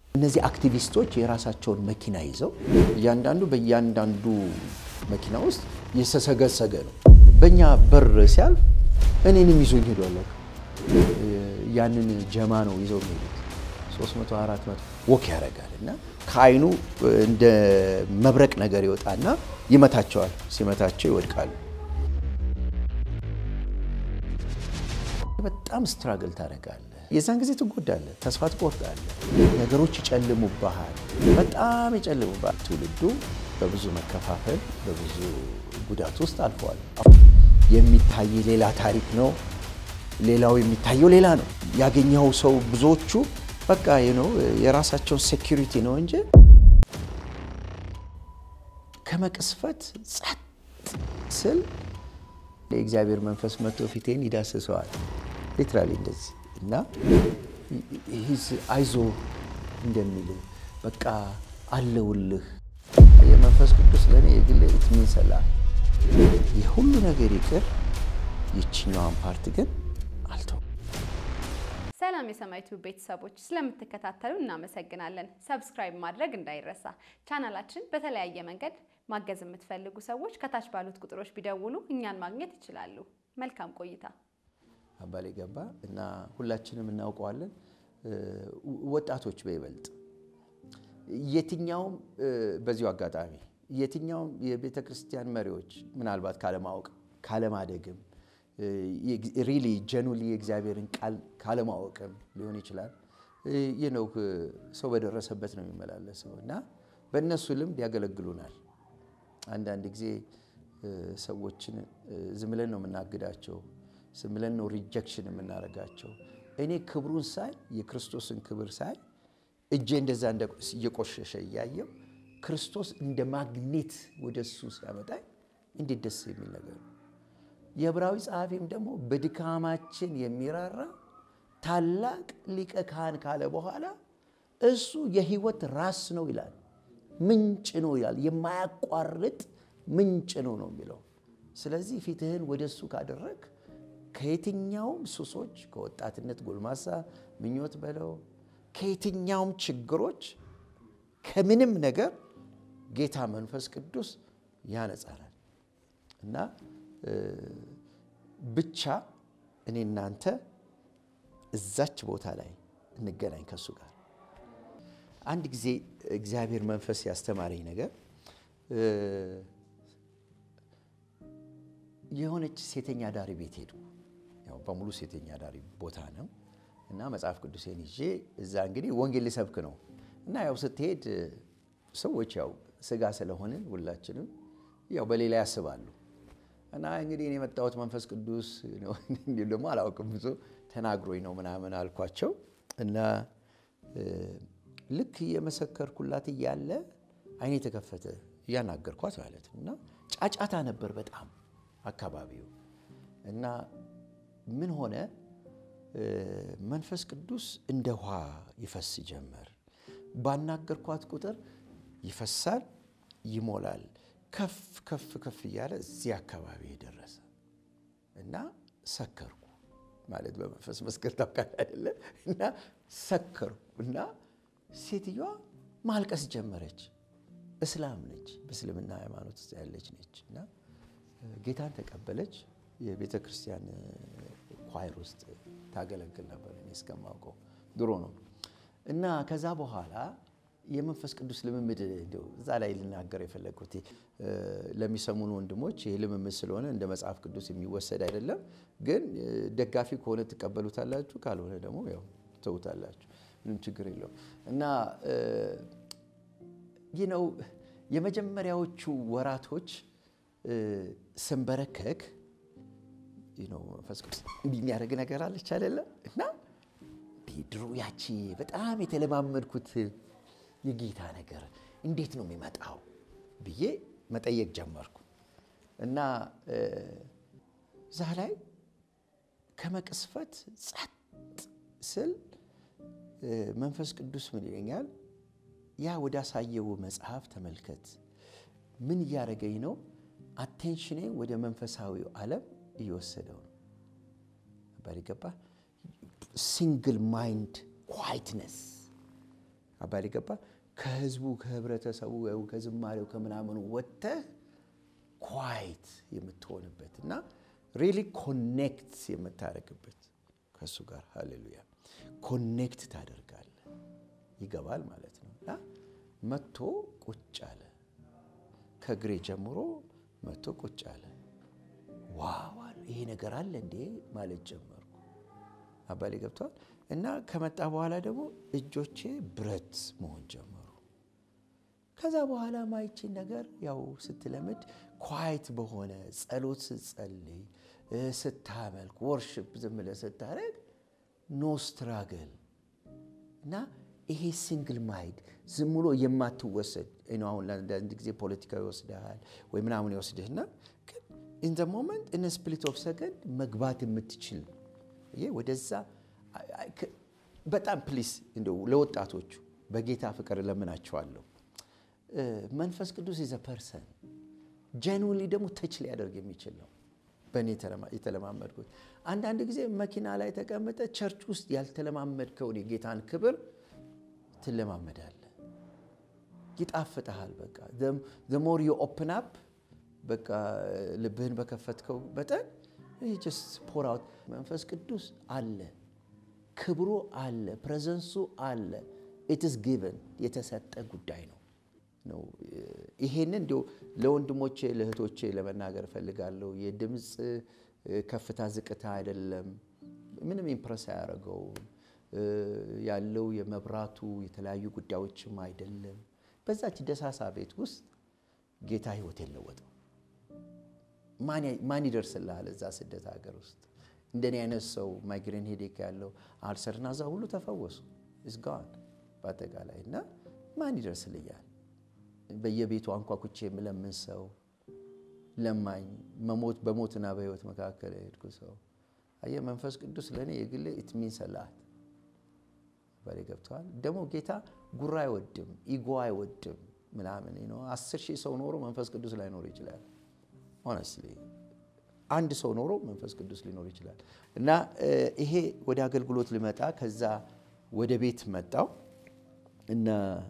እነዚህ አክቲቪስቶች የራሳቸውን መኪና ይዘው እያንዳንዱ በእያንዳንዱ መኪና ውስጥ የተሰገሰገ ነው። በእኛ በር ሲያልፍ እኔንም ይዞኝ ሄዷል። ያንን ጀማ ነው ይዘው የሚሄዱት 300 400 ወክ ያደርጋል እና ከአይኑ እንደ መብረቅ ነገር ይወጣና ይመታቸዋል። ሲመታቸው ይወድቃሉ። በጣም ስትራግል ታደርጋለህ። የዛን ጊዜ ትጎዳለህ፣ ተስፋ ትቆርጣለህ፣ ነገሮች ይጨልሙብሃል፣ በጣም ይጨልሙብሃል። ትውልዱ በብዙ መከፋፈል፣ በብዙ ጉዳት ውስጥ አልፈዋል። የሚታይ ሌላ ታሪክ ነው፣ ሌላው የሚታየው ሌላ ነው። ያገኘው ሰው ብዙዎቹ በቃ ነው የራሳቸውን ሴኪሪቲ ነው እንጂ ከመቅስፈት ጸጥ ስል የእግዚአብሔር መንፈስ መጥቶ ፊቴን ይዳስሰዋል። ሊትራሊ እንደዚህ እና አይዞ እንደሚል በቃ አለውልህ። የመንፈስ ቅዱስ ለእኔ የግል ትሚንሰላ የሁሉ ነገር ይቅር፣ ይችኛዋን ፓርት ግን አልተው። ሰላም የሰማይ ቲዩብ ቤተሰቦች ስለምትከታተሉ እናመሰግናለን። ሰብስክራይብ ማድረግ እንዳይረሳ። ቻናላችን በተለያየ መንገድ ማገዝ የምትፈልጉ ሰዎች ከታች ባሉት ቁጥሮች ቢደውሉ እኛን ማግኘት ይችላሉ። መልካም ቆይታ። አባሌ ገባ እና ሁላችንም እናውቀዋለን። ወጣቶች በይበልጥ የትኛውም በዚሁ አጋጣሚ የትኛውም የቤተ ክርስቲያን መሪዎች ምናልባት ካለማወቅ ካለማደግም ሪሊ ጀኑሊ የእግዚአብሔርን ቃል ካለማወቅም ሊሆን ይችላል። ይህ ነው ሰው በደረሰበት ነው የሚመላለሰው እና በእነሱ ልምድ ያገለግሉናል። አንዳንድ ጊዜ ሰዎችን ዝም ብለን ነው የምናግዳቸው፣ ዝም ብለን ነው ሪጀክሽን የምናደርጋቸው። እኔ ክብሩን ሳይ የክርስቶስን ክብር ሳይ እጄ እንደዛ እየቆሸሸ እያየው ክርስቶስ እንደ ማግኔት ወደ እሱ ሲያመጣኝ እንዴት ደስ የሚል ነገር ነው። የዕብራዊ ጸሐፊም ደግሞ በድካማችን የሚራራ ታላቅ ሊቀ ካህን ካለ በኋላ እሱ የሕይወት ራስ ነው ይላል። ምንጭ ነው ይላል። የማያቋርጥ ምንጭ ነው ነው የሚለው። ስለዚህ ፊትህን ወደ እሱ ካደረግ ከየትኛውም ሱሶች፣ ከወጣትነት ጎልማሳ ምኞት በለው ከየትኛውም ችግሮች፣ ከምንም ነገር ጌታ መንፈስ ቅዱስ ያነጻናል እና ብቻ እኔ እናንተ እዛች ቦታ ላይ እንገናኝ ከእሱ ጋር። አንድ ጊዜ እግዚአብሔር መንፈስ ያስተማረኝ ነገር የሆነች ሴተኛ ዳሪ ቤት ሄዱ። ያው በሙሉ ሴተኛ ዳሪ ቦታ ነው እና መጽሐፍ ቅዱሴን ይዤ እዛ እንግዲህ ወንጌል ሊሰብክ ነው እና ያው ስትሄድ ሰዎች ያው ስጋ ስለሆንን ሁላችንም ያው በሌላ ያስባሉ እና እንግዲህ እኔ የመጣሁት መንፈስ ቅዱስ እንዲሁም ደግሞ አላውቅም ብዙ ተናግሮኝ ነው ምናምን አልኳቸው እና ልክ የመሰከርኩላት እያለ አይኔ የተከፈተ እያናገርኳት ማለት ነው እና ጫጫታ ነበር በጣም አካባቢው እና ምን ሆነ መንፈስ ቅዱስ እንደ ውሃ ይፈስ ጀመር። ባናገርኳት ቁጥር ይፈሳል፣ ይሞላል ከፍ ከፍ ከፍ እያለ እዚህ አካባቢ የደረሰ እና ሰከርኩ ማለት በመንፈስ መስከር ታውቃለህ አይደለ? እና ሰከርኩ እና ሴትዮዋ ማልቀስ ጀመረች። እስላም ነች፣ በእስልምና ሃይማኖት ውስጥ ያለች ነች እና ጌታን ተቀበለች። የቤተ ክርስቲያን ኳይር ውስጥ ታገለግል ነበር እኔ እስከማውቀው ድሮ ነው እና ከዛ በኋላ የመንፈስ ቅዱስ ልምምድ እንደው እዛ ላይ ልናገር የፈለግኩት ለሚሰሙን ወንድሞች ይህ ልምምድ ስለሆነ እንደ መጽሐፍ ቅዱስ የሚወሰድ አይደለም። ግን ደጋፊ ከሆነ ትቀበሉታላችሁ፣ ካልሆነ ደግሞ ያው ትተውታላችሁ። ምንም ችግር የለውም እና ይህ ነው የመጀመሪያዎቹ ወራቶች ስንበረከክ መንፈስ ቅዱስ እንዲህ የሚያደርግ ነገር አለች አይደለም እና ድሮ ያቺ በጣም የተለማመድኩት የጌታ ነገር እንዴት ነው የሚመጣው ብዬ መጠየቅ ጀመርኩ እና እዛ ላይ ከመቅስፈት ጸጥ ስል መንፈስ ቅዱስ ምን ይለኛል? ያ ወደ አሳየው መጽሐፍ ተመልከት። ምን እያደረገኝ ነው? አቴንሽኔ ወደ መንፈሳዊው ዓለም እየወሰደው ነው። ባል ገባ ሲንግል ማይንድ ኳይትነስ አባል ገባ ከህዝቡ ከህብረተሰቡ ከዝማሬው ከምናምኑ ወጥተህ ኳይት የምትሆንበት እና ሪሊ ኮኔክት የምታደርግበት ከእሱ ጋር ሃሌሉያ ኮኔክት ታደርጋለህ ይገባል ማለት ነው እና መጥቶ ቁጭ አለ ከእግሬ ጀምሮ መጥቶ ቁጭ አለ ዋው ይሄ ነገር አለ እንዴ ማለት ጀመርኩ አባሌ ገብተዋል እና ከመጣ በኋላ ደግሞ እጆቼ ብረት መሆን ጀመሩ ከዛ በኋላ ማይችን ነገር ያው ስትለምድ ኳይት በሆነ ጸሎት ስትጸልይ ስታመልክ ወርሽፕ ዝም ብለህ ስታደርግ ኖ ስትራግል እና ይሄ ሲንግል ማይድ ዝም ብሎ የማትወሰድ አሁን ለአንድ ጊዜ ፖለቲካ ይወስድሃል ወይ ምናምን ይወስድህና ግን ኢን ዘ ሞመንት ኢን ስፕሊት ኦፍ ሰከንድ መግባት የምትችል ወደዛ በጣም ፕሊስ እንደው ለወጣቶቹ በጌታ ፍቅር እለምናቸዋለሁ። መንፈስ ቅዱስ ኢዘ ፐርሰን ጀንዊንሊ ደግሞ ተች ሊያደርግ የሚችል ነው። በእኔ የተለማመድኩት አንዳንድ ጊዜ መኪና ላይ ተቀምጠ ቸርች ውስጥ ያልተለማመድከውን የጌታን ክብር ትለማመዳለህ። ይጣፍጠሃል። በቃ ሞር ዩ ኦፕን አፕ በቃ ልብህን በከፈትከው መጠን ጀስት ፖር አውት መንፈስ ቅዱስ አለ፣ ክብሩ አለ፣ ፕሬዘንሱ አለ። ኢትስ ጊቨን የተሰጠ ጉዳይ ነው ነው ይሄንን እንዲሁ ለወንድሞቼ ለእህቶቼ ለመናገር እፈልጋለሁ። የድምፅ ከፍታ ዝቅታ አይደለም፣ ምንም ኢምፕረስ አያደርገውም። ያለው የመብራቱ የተለያዩ ጉዳዮችም አይደለም። በዛች ደሳሳ ቤት ውስጥ ጌታ ህይወት የለወጠው ማን ይደርስልሃል? እዛ ስደት ሀገር ውስጥ እንደኔ አይነት ሰው ማይግሬን ሄዴክ ያለው አልሰርና እዛ ሁሉ ተፈወሱ እስጋዋን በአጠቃላይ እና ማን ይደርስልኛል? በየቤቱ አንኳኩቼ የምለምን ሰው ለማኝ መሞት በሞትና በህይወት መካከል የሄድኩ ሰው አየህ፣ መንፈስ ቅዱስ ለእኔ የግሌ ኢትሚን ሰላት በላይ ገብተዋል። ደግሞ ጌታ ጉራ አይወድም፣ ኢጎ አይወድም ምናምን ነው። አስር ሺህ ሰው ኖሮ መንፈስ ቅዱስ ላይኖር ይችላል። ሆነስትሊ አንድ ሰው ኖሮ መንፈስ ቅዱስ ሊኖር ይችላል። እና ይሄ ወደ አገልግሎት ልመጣ ከዛ ወደ ቤት መጣው እና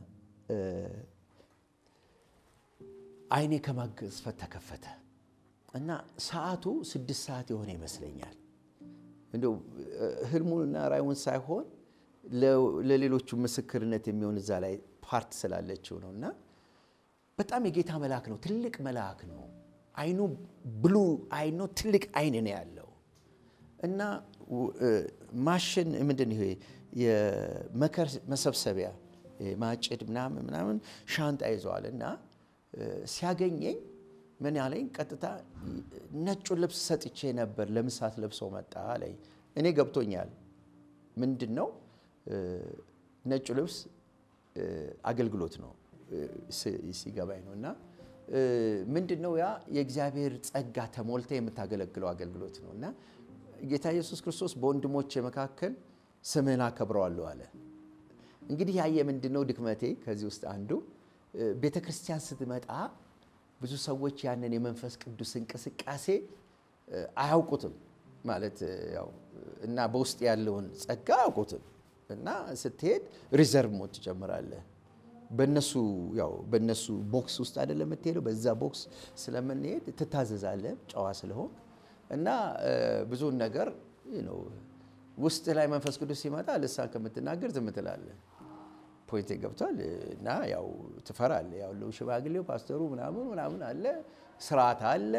አይኔ ከማገዝፈት ተከፈተ እና ሰዓቱ ስድስት ሰዓት የሆነ ይመስለኛል። እንደው ህልሙንና ራዩን ሳይሆን ለሌሎቹ ምስክርነት የሚሆን እዛ ላይ ፓርት ስላለችው ነው እና በጣም የጌታ መልአክ ነው። ትልቅ መልአክ ነው። አይኑ ብሉ አይኑ ትልቅ አይን ነው ያለው እና ማሽን ምንድን ይሄ የመከር መሰብሰቢያ ማጭድ ምናምን ምናምን ሻንጣ ይዘዋል እና ሲያገኘኝ ምን ያለኝ ቀጥታ ነጩን ልብስ ሰጥቼ ነበር ለምሳት ለብሶ መጣ አለኝ። እኔ ገብቶኛል። ምንድን ነው ነጩ ልብስ አገልግሎት ነው ሲገባኝ ነው እና ምንድን ነው ያ የእግዚአብሔር ጸጋ ተሞልተ የምታገለግለው አገልግሎት ነው እና ጌታ ኢየሱስ ክርስቶስ በወንድሞቼ መካከል ስምህን አከብረዋለሁ አለ። እንግዲህ ያየ ምንድን ነው ድክመቴ ከዚህ ውስጥ አንዱ ቤተ ክርስቲያን ስትመጣ ብዙ ሰዎች ያንን የመንፈስ ቅዱስ እንቅስቃሴ አያውቁትም ማለት ያው እና በውስጥ ያለውን ጸጋ አያውቁትም እና ስትሄድ ሪዘርቭ ሞድ ትጨምራለህ። በነሱ ያው በነሱ ቦክስ ውስጥ አይደለም የምትሄደው፣ በዛ ቦክስ ስለምንሄድ ትታዘዛለህ ጨዋ ስለሆን እና ብዙውን ነገር ውስጥ ላይ መንፈስ ቅዱስ ሲመጣ ልሳን ከምትናገር ዝም ትላለህ። ፖይንት ገብቷል። እና ያው ትፈራለህ። ያው ሽማግሌው ፓስተሩ ምናምን ምናምን አለ፣ ስርዓት አለ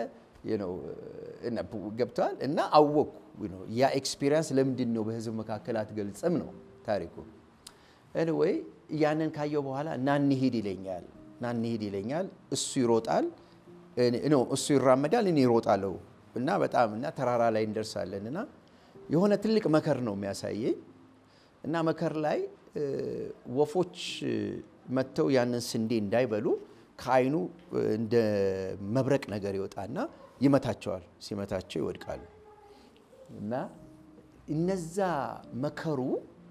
ገብቷል። እና አወቅኩ ያ ኤክስፒሪየንስ ለምንድን ነው በህዝብ መካከል አትገልጽም ነው ታሪኩ። ኤኒዌይ ያንን ካየው በኋላ ና እንሂድ ይለኛል፣ ና እንሂድ ይለኛል። እሱ ይሮጣል፣ እሱ ይራመዳል፣ እኔ ይሮጣለሁ እና በጣም እና ተራራ ላይ እንደርሳለን እና የሆነ ትልቅ መከር ነው የሚያሳየኝ እና መከር ላይ ወፎች መጥተው ያንን ስንዴ እንዳይበሉ ከአይኑ እንደ መብረቅ ነገር ይወጣና ይመታቸዋል። ሲመታቸው ይወድቃሉ። እና እነዛ መከሩ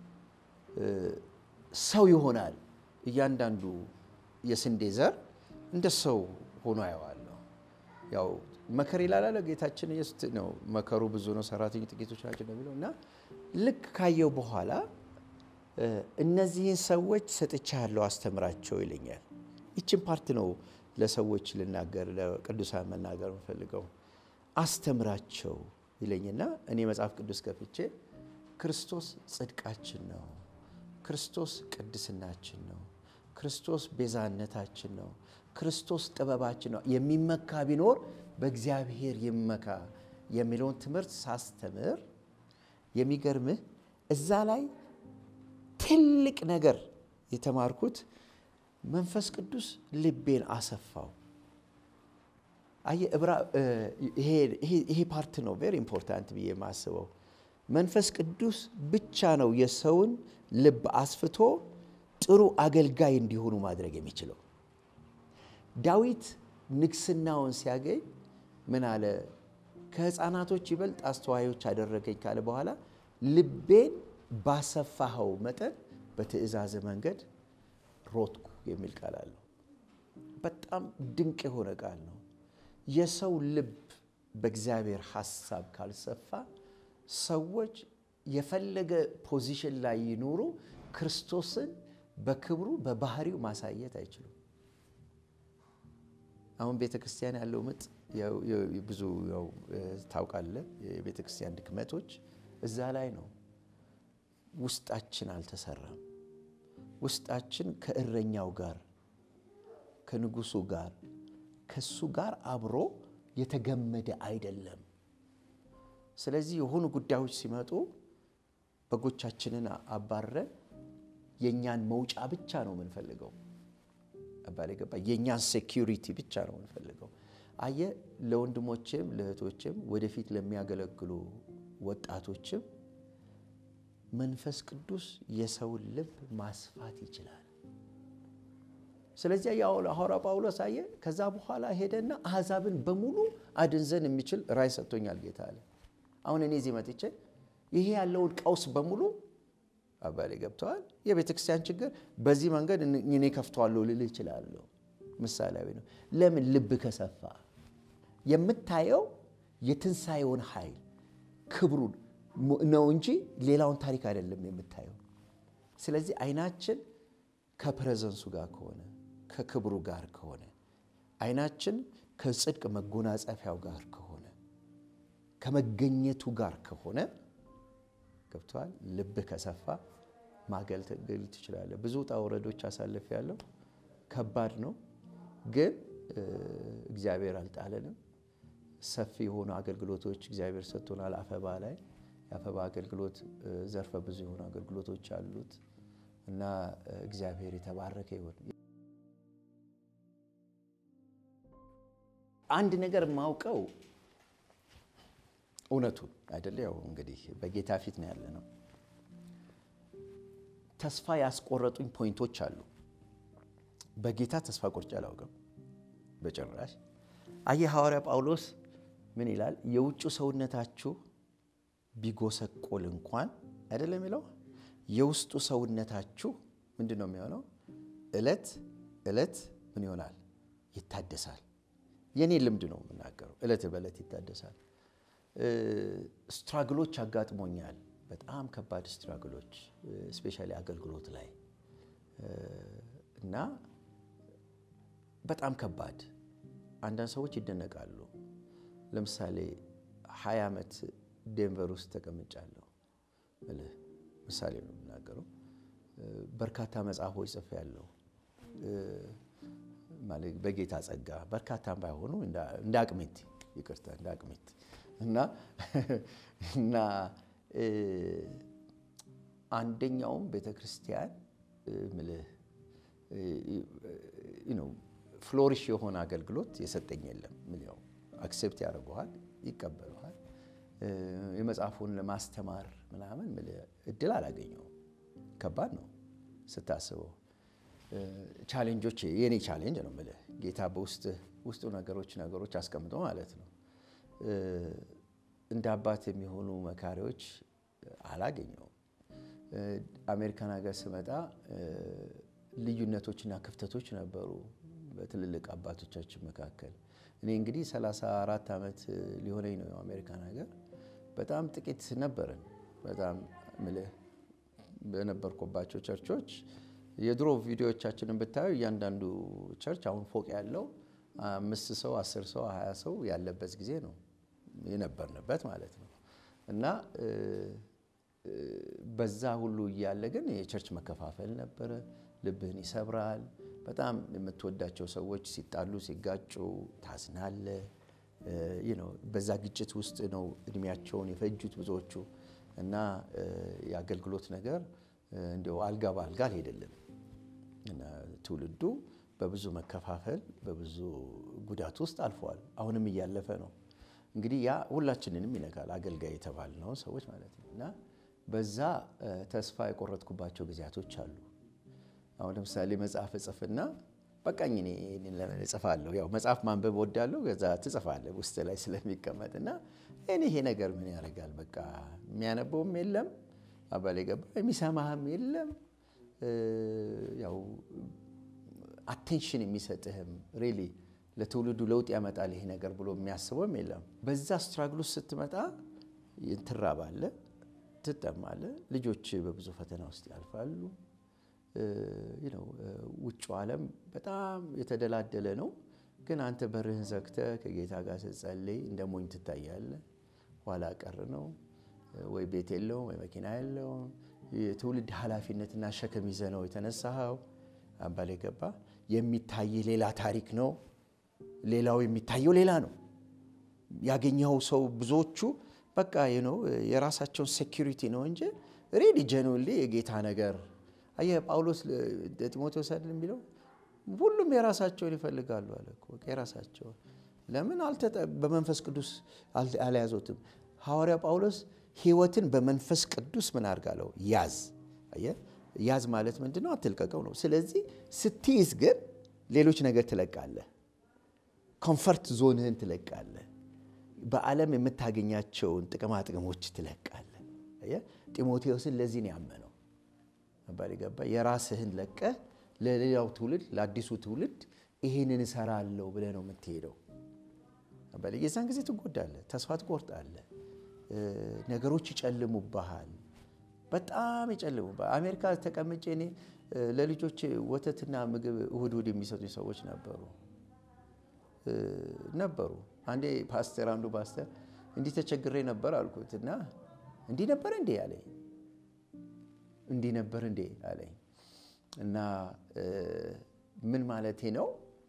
ሰው ይሆናል። እያንዳንዱ የስንዴ ዘር እንደ ሰው ሆኖ አየዋለሁ። ያው መከር ይላል ጌታችን ኢየሱስ ነው። መከሩ ብዙ ነው፣ ሰራተኞች ጥቂቶች ናቸው ነው የሚለው እና ልክ ካየው በኋላ እነዚህን ሰዎች ሰጥቻለሁ አስተምራቸው ይለኛል። ይችን ፓርት ነው ለሰዎች ልናገር ለቅዱሳን መናገር የምፈልገው። አስተምራቸው ይለኝና እኔ መጽሐፍ ቅዱስ ከፍቼ ክርስቶስ ጽድቃችን ነው፣ ክርስቶስ ቅድስናችን ነው፣ ክርስቶስ ቤዛነታችን ነው፣ ክርስቶስ ጥበባችን ነው። የሚመካ ቢኖር በእግዚአብሔር ይመካ የሚለውን ትምህርት ሳስተምር የሚገርምህ እዛ ላይ ትልቅ ነገር የተማርኩት መንፈስ ቅዱስ ልቤን አሰፋው። ይሄ ፓርት ነው ቬሪ ኢምፖርታንት ብዬ የማስበው። መንፈስ ቅዱስ ብቻ ነው የሰውን ልብ አስፍቶ ጥሩ አገልጋይ እንዲሆኑ ማድረግ የሚችለው። ዳዊት ንግስናውን ሲያገኝ ምን አለ? ከሕፃናቶች ይበልጥ አስተዋዮች አደረገኝ ካለ በኋላ ልቤን ባሰፋኸው መጠን በትእዛዝ መንገድ ሮጥኩ የሚል ቃል አለው። በጣም ድንቅ የሆነ ቃል ነው። የሰው ልብ በእግዚአብሔር ሐሳብ ካልሰፋ ሰዎች የፈለገ ፖዚሽን ላይ ይኖሩ ክርስቶስን በክብሩ በባህሪው ማሳየት አይችሉም። አሁን ቤተ ክርስቲያን ያለው ምጥ ብዙ ያው ታውቃለህ፣ የቤተ ክርስቲያን ድክመቶች እዛ ላይ ነው። ውስጣችን አልተሰራም። ውስጣችን ከእረኛው ጋር ከንጉሱ ጋር ከሱ ጋር አብሮ የተገመደ አይደለም። ስለዚህ የሆኑ ጉዳዮች ሲመጡ በጎቻችንን አባረን የእኛን መውጫ ብቻ ነው የምንፈልገው። አባል ገባ። የእኛን ሴኪሪቲ ብቻ ነው የምንፈልገው። አየ ለወንድሞችም ለእህቶችም ወደፊት ለሚያገለግሉ ወጣቶችም መንፈስ ቅዱስ የሰውን ልብ ማስፋት ይችላል። ስለዚህ ሐዋርያው ጳውሎስ አየ ከዛ በኋላ ሄደና አሕዛብን በሙሉ አድን ዘንድ የሚችል ራእይ ሰጥቶኛል ጌታ አለ። አሁን እኔ እዚህ መጥቼ ይሄ ያለውን ቀውስ በሙሉ አባሌ ገብተዋል። የቤተ ክርስቲያን ችግር በዚህ መንገድ እኔ ከፍተዋለሁ ልል እችላለሁ። ምሳሌያዊ ነው። ለምን ልብ ከሰፋ የምታየው የትንሣኤውን ኃይል ክብሩን ነው እንጂ ሌላውን ታሪክ አይደለም የምታየው። ስለዚህ አይናችን ከፕሬዘንሱ ጋር ከሆነ ከክብሩ ጋር ከሆነ አይናችን ከጽድቅ መጎናጸፊያው ጋር ከሆነ ከመገኘቱ ጋር ከሆነ ገብተዋል። ልብህ ከሰፋ ማገልገል ትችላለህ። ብዙ ውጣ ውረዶች አሳልፍ ያለው ከባድ ነው፣ ግን እግዚአብሔር አልጣለንም። ሰፊ የሆኑ አገልግሎቶች እግዚአብሔር ሰጥቶናል። አፈባ ላይ የአፈባ አገልግሎት ዘርፈ ብዙ የሆኑ አገልግሎቶች አሉት እና እግዚአብሔር የተባረከ ይሁን። አንድ ነገር የማውቀው እውነቱን አይደለ? ያው እንግዲህ በጌታ ፊት ነው ያለ ነው። ተስፋ ያስቆረጡኝ ፖይንቶች አሉ። በጌታ ተስፋ ቆርጬ አላውቅም በጭራሽ። አየህ ሐዋርያ ጳውሎስ ምን ይላል? የውጭ ሰውነታችሁ ቢጎሰቆል እንኳን አይደለም የሚለው የውስጡ ሰውነታችሁ ምንድን ነው የሚሆነው? እለት እለት ምን ይሆናል? ይታደሳል። የኔ ልምድ ነው የምናገረው። እለት በእለት ይታደሳል። ስትራግሎች አጋጥሞኛል። በጣም ከባድ ስትራግሎች ስፔሻሊ አገልግሎት ላይ እና በጣም ከባድ አንዳንድ ሰዎች ይደነቃሉ። ለምሳሌ ሀያ ዓመት ዴንቨር ውስጥ ተቀምጫለሁ። ምሳሌ ነው የምናገረው። በርካታ መጽሐፎች ጽፌያለሁ። ማለት በጌታ ጸጋ በርካታም ባይሆኑ እንደ አቅሜት ይቅርታ፣ እንደ አቅሜት እና እና አንደኛውም ቤተ ክርስቲያን ምልህ ፍሎሪሽ የሆነ አገልግሎት የሰጠኝ የለም። ምልው አክሴፕት ያደርገዋል፣ ይቀበለዋል። የመጽሐፉን ለማስተማር ምናምን ምልህ እድል አላገኘውም። ከባድ ነው ስታስበው። ቻሌንጆች የኔ ቻሌንጅ ነው ምልህ ጌታ በውስጥ ውስጡ ነገሮች ነገሮች አስቀምጦ ማለት ነው። እንደ አባት የሚሆኑ መካሪዎች አላገኘውም። አሜሪካን ሀገር ስመጣ ልዩነቶችና ክፍተቶች ነበሩ በትልልቅ አባቶቻችን መካከል። እኔ እንግዲህ 34 ዓመት ሊሆነኝ ነው አሜሪካን ሀገር። በጣም ጥቂት ነበርን። በጣም ምልህ በነበርኩባቸው ቸርቾች የድሮ ቪዲዮዎቻችንን ብታዩ እያንዳንዱ ቸርች አሁን ፎቅ ያለው አምስት ሰው አስር ሰው ሀያ ሰው ያለበት ጊዜ ነው የነበርንበት ማለት ነው እና በዛ ሁሉ እያለ ግን የቸርች መከፋፈል ነበረ። ልብህን ይሰብራል። በጣም የምትወዳቸው ሰዎች ሲጣሉ ሲጋጩ ታዝናለ። በዛ ግጭት ውስጥ ነው እድሜያቸውን የፈጁት ብዙዎቹ እና የአገልግሎት ነገር እንዲያው አልጋ በአልጋ አልሄደልም እና ትውልዱ በብዙ መከፋፈል በብዙ ጉዳት ውስጥ አልፈዋል። አሁንም እያለፈ ነው። እንግዲህ ያ ሁላችንንም ይነካል፣ አገልጋይ የተባልነው ሰዎች ማለት ነው እና በዛ ተስፋ የቆረጥኩባቸው ጊዜያቶች አሉ። አሁን ለምሳሌ መጽሐፍ እጽፍና በቃኝ እኔ ለምን እጽፋለሁ? ያው መጽሐፍ ማንበብ ወዳለሁ። ከዛ ትጽፋለህ ውስጥ ላይ ስለሚቀመጥ እና እኔ ይሄ ነገር ምን ያደርጋል? በቃ የሚያነበውም የለም አባል ገባ የሚሰማህም የለም ያው አቴንሽን የሚሰጥህም ሪሊ ለትውልዱ ለውጥ ያመጣል ይሄ ነገር ብሎ የሚያስበውም የለም። በዛ ስትራግል ውስጥ ስትመጣ ትራባለህ፣ ትጠማለህ። ልጆች በብዙ ፈተና ውስጥ ያልፋሉ። ውጭ ዓለም በጣም የተደላደለ ነው። ግን አንተ በርህን ዘግተህ ከጌታ ጋር ስትጸልይ እንደ ሞኝ ትታያለህ። ኋላ ቀር ነው። ወይ ቤት የለውም ወይ መኪና የለውም። የትውልድ ኃላፊነትና ሸክም ይዘህ ነው የተነሳኸው። አባል ገባ የሚታይህ ሌላ ታሪክ ነው። ሌላው የሚታየው ሌላ ነው። ያገኘኸው ሰው ብዙዎቹ በቃ ነው የራሳቸውን ሴኪሪቲ ነው እንጂ ሬዲ ጀኑሊ የጌታ ነገር አየህ ጳውሎስ ጢሞቴዎስ አይደል የሚለው ሁሉም የራሳቸውን ይፈልጋሉ አለ እኮ የራሳቸውን ለምን በመንፈስ ቅዱስ አልያዙትም ሐዋርያ ጳውሎስ ህይወትን በመንፈስ ቅዱስ ምን አድርጋለው ያዝ አየህ ያዝ ማለት ምንድን ነው አትልቀቀው ነው ስለዚህ ስትይዝ ግን ሌሎች ነገር ትለቃለህ ኮንፈርት ዞንህን ትለቃለህ በዓለም የምታገኛቸውን ጥቅማ ጥቅሞች ትለቃለህ ጢሞቴዎስን ለዚህ ነው ያመነው አባል ገባ የራስህን ለቀህ ለሌላው ትውልድ ለአዲሱ ትውልድ ይሄንን እሰራለሁ ብለህ ነው የምትሄደው አባል የዛን ጊዜ ትጎዳለህ ተስፋ ትቆርጣለህ ነገሮች ይጨልሙብሃል በጣም ይጨልሙብሃል አሜሪካ ተቀምጬ እኔ ለልጆች ወተትና ምግብ እሁድ እሁድ የሚሰጡኝ ሰዎች ነበሩ ነበሩ አንዴ ፓስተር አንዱ ፓስተር እንዲህ ተቸግሬ ነበር አልኩት እና እንዲህ ነበር እንዴ አለኝ እንዲህ ነበር እንዴ አለኝ እና ምን ማለቴ ነው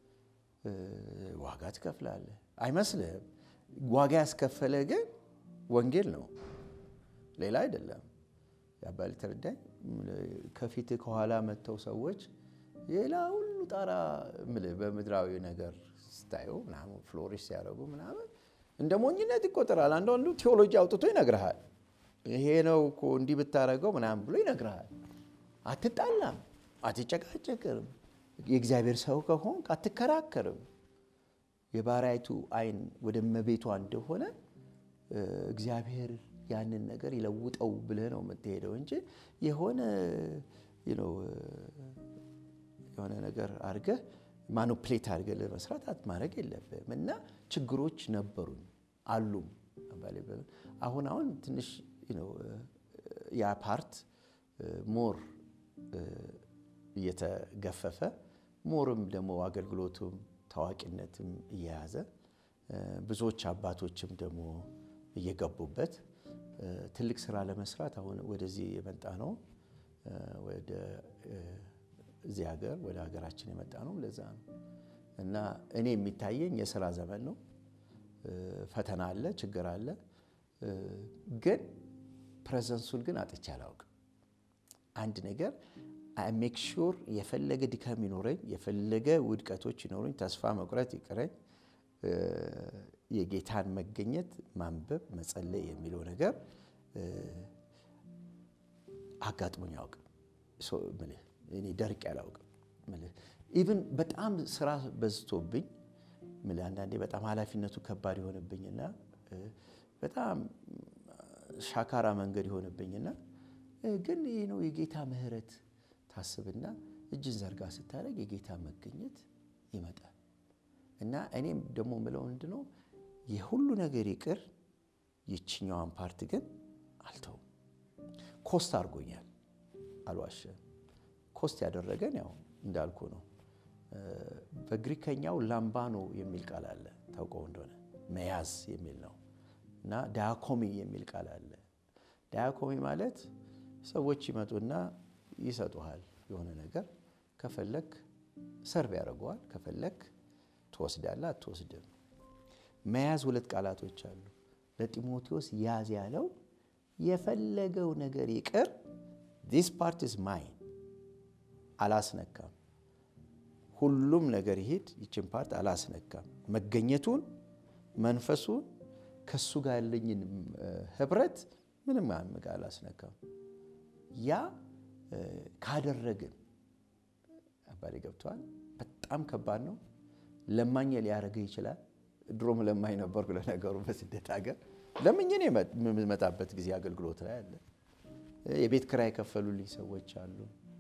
ዋጋ ትከፍላለህ አይመስልህም ዋጋ ያስከፈለ ግን ወንጌል ነው ሌላ አይደለም ያባል ተረዳኝ ከፊት ከኋላ መጥተው ሰዎች ሌላ ሁሉ ጣራ በምድራዊ ነገር ስታየው ምናምን ፍሎሪሽ ሲያደርጉ ምናምን እንደ ሞኝነት ይቆጠራል አንዳንዱ ቴዎሎጂ አውጥቶ ይነግርሃል ይሄ ነው እኮ እንዲህ ብታደረገው ምናምን ብሎ ይነግርሃል አትጣላም አትጨቃጨቅም የእግዚአብሔር ሰው ከሆንክ አትከራከርም የባሪያይቱ አይን ወደ መቤቷ እንደሆነ እግዚአብሔር ያንን ነገር ይለውጠው ብለህ ነው የምትሄደው እንጂ የሆነ የሆነ ነገር አድርገህ ማኖፕሌት አድርገህ ለመስራት ማድረግ የለብህም እና ችግሮች ነበሩን አሉም አሁን አሁን ትንሽ ያ ፓርት ሞር እየተገፈፈ ሞርም ደግሞ አገልግሎቱም ታዋቂነትም እየያዘ ብዙዎች አባቶችም ደግሞ እየገቡበት ትልቅ ስራ ለመስራት አሁን ወደዚህ የመጣ ነው። ወደ እዚህ ሀገር ወደ ሀገራችን የመጣ ነው። ለዛ ነው እና እኔ የሚታየኝ የስራ ዘመን ነው። ፈተና አለ፣ ችግር አለ። ግን ፕሬዘንሱን ግን አጥቼ አላውቅም። አንድ ነገር ሜክ ሹር የፈለገ ድካም ይኖረኝ፣ የፈለገ ውድቀቶች ይኖረኝ፣ ተስፋ መቁረጥ ይቅረኝ፣ የጌታን መገኘት ማንበብ፣ መጸለይ የሚለው ነገር አጋጥሞኝ አያውቅም። እኔ ደርቅ አላውቅም። ኢቭን በጣም ስራ በዝቶብኝ አንዳንዴ በጣም ኃላፊነቱ ከባድ የሆነብኝና በጣም ሻካራ መንገድ የሆነብኝና ግን ይህ ነው የጌታ ምሕረት ታስብና እጅን ዘርጋ ስታደርግ የጌታ መገኘት ይመጣል። እና እኔም ደግሞ ምለው ምንድን ነው የሁሉ ነገር ይቅር፣ ይችኛዋን ፓርት ግን አልተውም። ኮስት አድርጎኛል። አልዋሸም። ኮስት ያደረገን ያው እንዳልኩ ነው። በግሪከኛው ላምባኖ የሚል ቃል አለ ታውቀው እንደሆነ መያዝ የሚል ነው እና ዳያኮሚ የሚል ቃል አለ። ዳያኮሚ ማለት ሰዎች ይመጡና ይሰጡሃል የሆነ ነገር ከፈለክ ሰርቭ ያደርገዋል፣ ከፈለክ ትወስዳለህ፣ አትወስድም። መያዝ ሁለት ቃላቶች አሉ። ለጢሞቴዎስ ያዝ ያለው የፈለገው ነገር ይቅር፣ ዲስ ፓርት ኢዝ ማይን፣ አላስነካም። ሁሉም ነገር ይሄድ፣ ይችን ፓርት አላስነካም። መገኘቱን፣ መንፈሱን፣ ከሱ ጋር ያለኝን ህብረት ምንም አምጋ አላስነካም። ያ ካደረግን አባሪ ገብተዋል። በጣም ከባድ ነው። ለማኝ ሊያደርግህ ይችላል። ድሮም ለማኝ ነበርኩ ለነገሩ በስደት ሀገር ለምኝን የምመጣበት ጊዜ አገልግሎት ላይ አለ። የቤት ክራይ የከፈሉልኝ ሰዎች አሉ።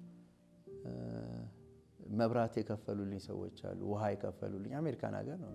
መብራት የከፈሉልኝ ሰዎች አሉ። ውሃ የከፈሉልኝ አሜሪካን ሀገር ነው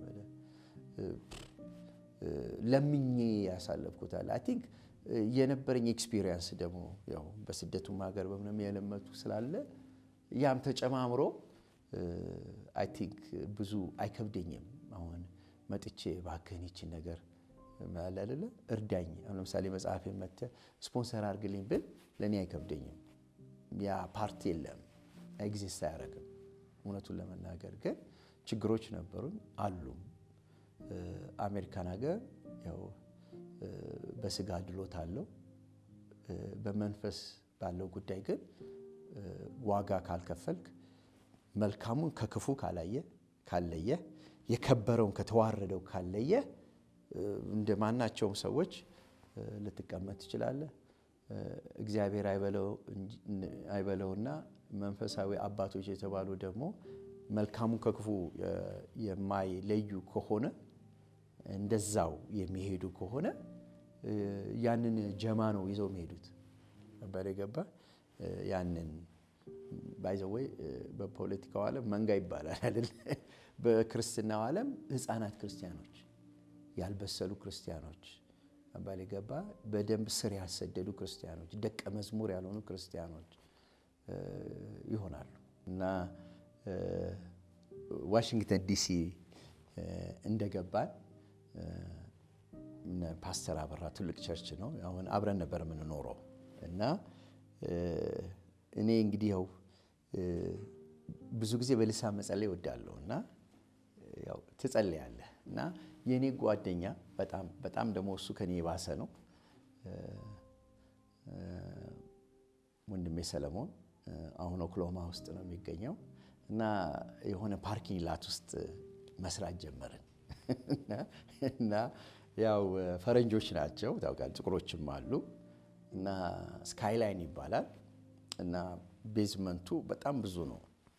ለምኜ ያሳለፍኩታል። አይ ቲንክ የነበረኝ ኤክስፒሪየንስ ደግሞ ያው በስደቱም ሀገር በምንም የለመቱ ስላለ ያም ተጨማምሮ አይ ቲንክ ብዙ አይከብደኝም። አሁን መጥቼ እባክህን ይችን ነገር አለ አይደለ እርዳኝ። አሁን ለምሳሌ መጽሐፍ መጥተህ ስፖንሰር አድርግልኝ ብል ለእኔ አይከብደኝም። ያ ፓርቲ የለም ኤግዚስት አያደርግም። እውነቱን ለመናገር ግን ችግሮች ነበሩን አሉም። አሜሪካን ሀገር ያው በስጋ ድሎት አለው። በመንፈስ ባለው ጉዳይ ግን ዋጋ ካልከፈልክ መልካሙን ከክፉ ካላየ ካለየ የከበረውን ከተዋረደው ካለየ እንደ ማናቸውም ሰዎች ልትቀመጥ ትችላለህ። እግዚአብሔር አይበለውና መንፈሳዊ አባቶች የተባሉ ደግሞ መልካሙን ከክፉ የማይለዩ ከሆነ እንደዛው የሚሄዱ ከሆነ ያንን ጀማ ነው ይዘው የሚሄዱት ነበር የገባ ያንን ባይዘወይ በፖለቲካው ዓለም መንጋ ይባላል አይደል? በክርስትናው ዓለም ሕፃናት ክርስቲያኖች፣ ያልበሰሉ ክርስቲያኖች አባል ገባ በደንብ ስር ያልሰደዱ ክርስቲያኖች፣ ደቀ መዝሙር ያልሆኑ ክርስቲያኖች ይሆናሉ እና ዋሽንግተን ዲሲ እንደገባን ፓስተር አበራ ትልቅ ቸርች ነው። አሁን አብረን ነበር የምንኖረው እና እኔ እንግዲህ ያው ብዙ ጊዜ በልሳን መጸለይ እወዳለሁ እና ያው ትጸልያለህ እና የእኔ ጓደኛ በጣም በጣም ደግሞ እሱ ከኔ የባሰ ነው ወንድሜ ሰለሞን አሁን ኦክሎማ ውስጥ ነው የሚገኘው እና የሆነ ፓርኪንግ ላት ውስጥ መስራት ጀመርን እና ያው ፈረንጆች ናቸው ታውቃለህ፣ ጥቁሮችም አሉ እና ስካይላይን ይባላል እና ቤዝመንቱ በጣም ብዙ ነው።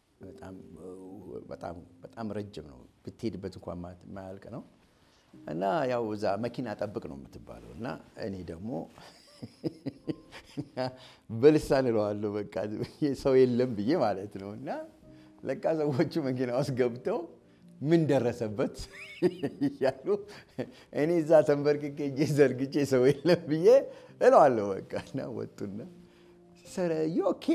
በጣም ረጅም ነው። ብትሄድበት እንኳን ማያልቅ ነው እና ያው እዛ መኪና ጠብቅ ነው የምትባለው እና እኔ ደግሞ በልሳን እለዋለሁ በቃ ሰው የለም ብዬ ማለት ነው እና ለካ ሰዎቹ መኪና ውስጥ ገብተው ምን ደረሰበት እያሉ እኔ እዛ ተንበርክኬ እጄ ዘርግቼ ሰው የለም ብዬ እለዋለሁ በቃ እና ወጡና ኦኬ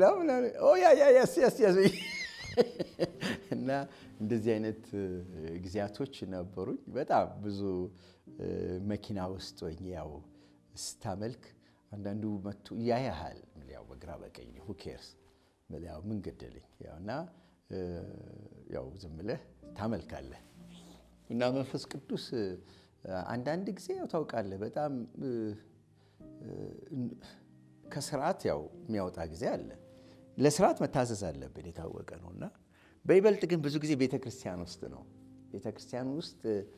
እና እንደዚህ አይነት ጊዜያቶች ነበሩኝ። በጣም ብዙ መኪና ውስጥ ወይ ያው ስታመልክ አንዳንዱ መቶ ያያሃል ያው በግራ በቀኝ ሁኬርስ ያው ምን ገደለኝ ያው እና ያው ዝም ብለህ ታመልካለህ እና መንፈስ ቅዱስ አንዳንድ ጊዜ ያው ታውቃለህ በጣም ከስርዓት ያው የሚያወጣ ጊዜ አለ። ለስርዓት መታዘዝ አለብን የታወቀ ነው እና በይበልጥ ግን ብዙ ጊዜ ቤተ ክርስቲያን ውስጥ ነው። ቤተ ክርስቲያን ውስጥ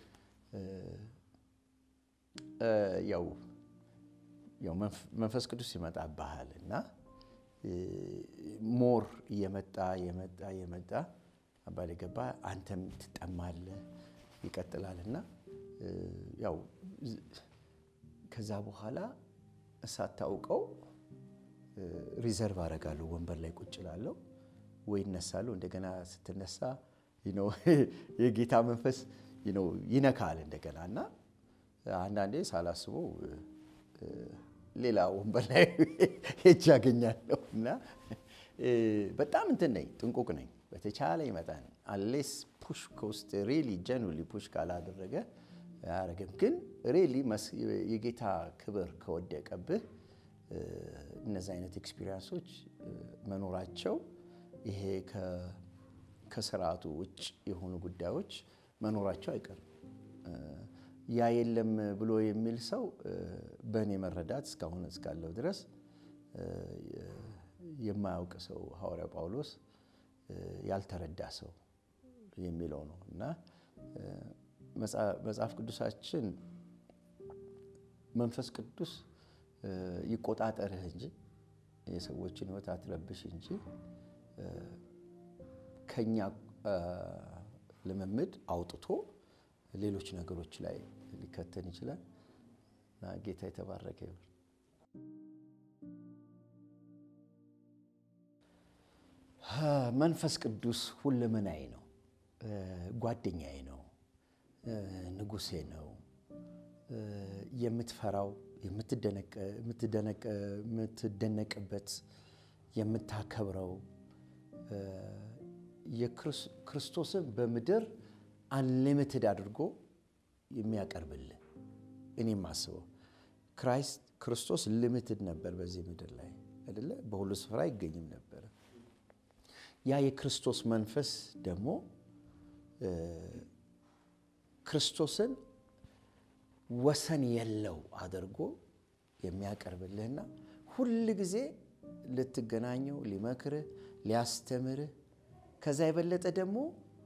ያው ያው መንፈስ ቅዱስ ይመጣብሃል እና ሞር እየመጣ እየመጣ እየመጣ አባል ገባ አንተም ትጠማለህ ይቀጥላል እና ያው ከዛ በኋላ ሳታውቀው ሪዘርቭ አደርጋለሁ ወንበር ላይ ቁጭ እላለሁ ወይ እነሳለሁ። እንደገና ስትነሳ የጌታ መንፈስ ይነካል እንደገና እና አንዳንዴ ሳላስበው ሌላ ወንበር ላይ ሄጅ ያገኛለሁ እና በጣም እንትን ነኝ፣ ጥንቁቅ ነኝ። በተቻለ መጠን አሌስ ፑሽ ከውስጥ ሪሊ ጀኑሊ ፑሽ ካላደረገ አያረግም። ግን ሪሊ የጌታ ክብር ከወደቀብህ እነዚህ አይነት ኤክስፒሪንሶች መኖራቸው ይሄ ከስርዓቱ ውጭ የሆኑ ጉዳዮች መኖራቸው አይቀርም። ያ የለም ብሎ የሚል ሰው በእኔ መረዳት እስካሁን እስካለው ድረስ የማያውቅ ሰው ሐዋርያው ጳውሎስ ያልተረዳ ሰው የሚለው ነው እና መጽሐፍ ቅዱሳችን መንፈስ ቅዱስ ይቆጣጠርህ እንጂ የሰዎችን ሕይወት አትረብሽ እንጂ ከኛ ልምምድ አውጥቶ ሌሎች ነገሮች ላይ ሊከተን ይችላል እና ጌታ የተባረከ ይሁን። መንፈስ ቅዱስ ሁለመናዬ ነው፣ ጓደኛዬ ነው፣ ንጉሴ ነው። የምትፈራው የምትደነቅበት የምታከብረው የክርስቶስን በምድር አንሊሚትድ አድርጎ የሚያቀርብልን እኔ የማስበው ክራይስት ክርስቶስ ሊሚትድ ነበር በዚህ ምድር ላይ አይደለ? በሁሉ ስፍራ አይገኝም ነበረ። ያ የክርስቶስ መንፈስ ደግሞ ክርስቶስን ወሰን የለው አድርጎ የሚያቀርብልህና ሁል ጊዜ ልትገናኘው ሊመክርህ ሊያስተምርህ ከዛ የበለጠ ደግሞ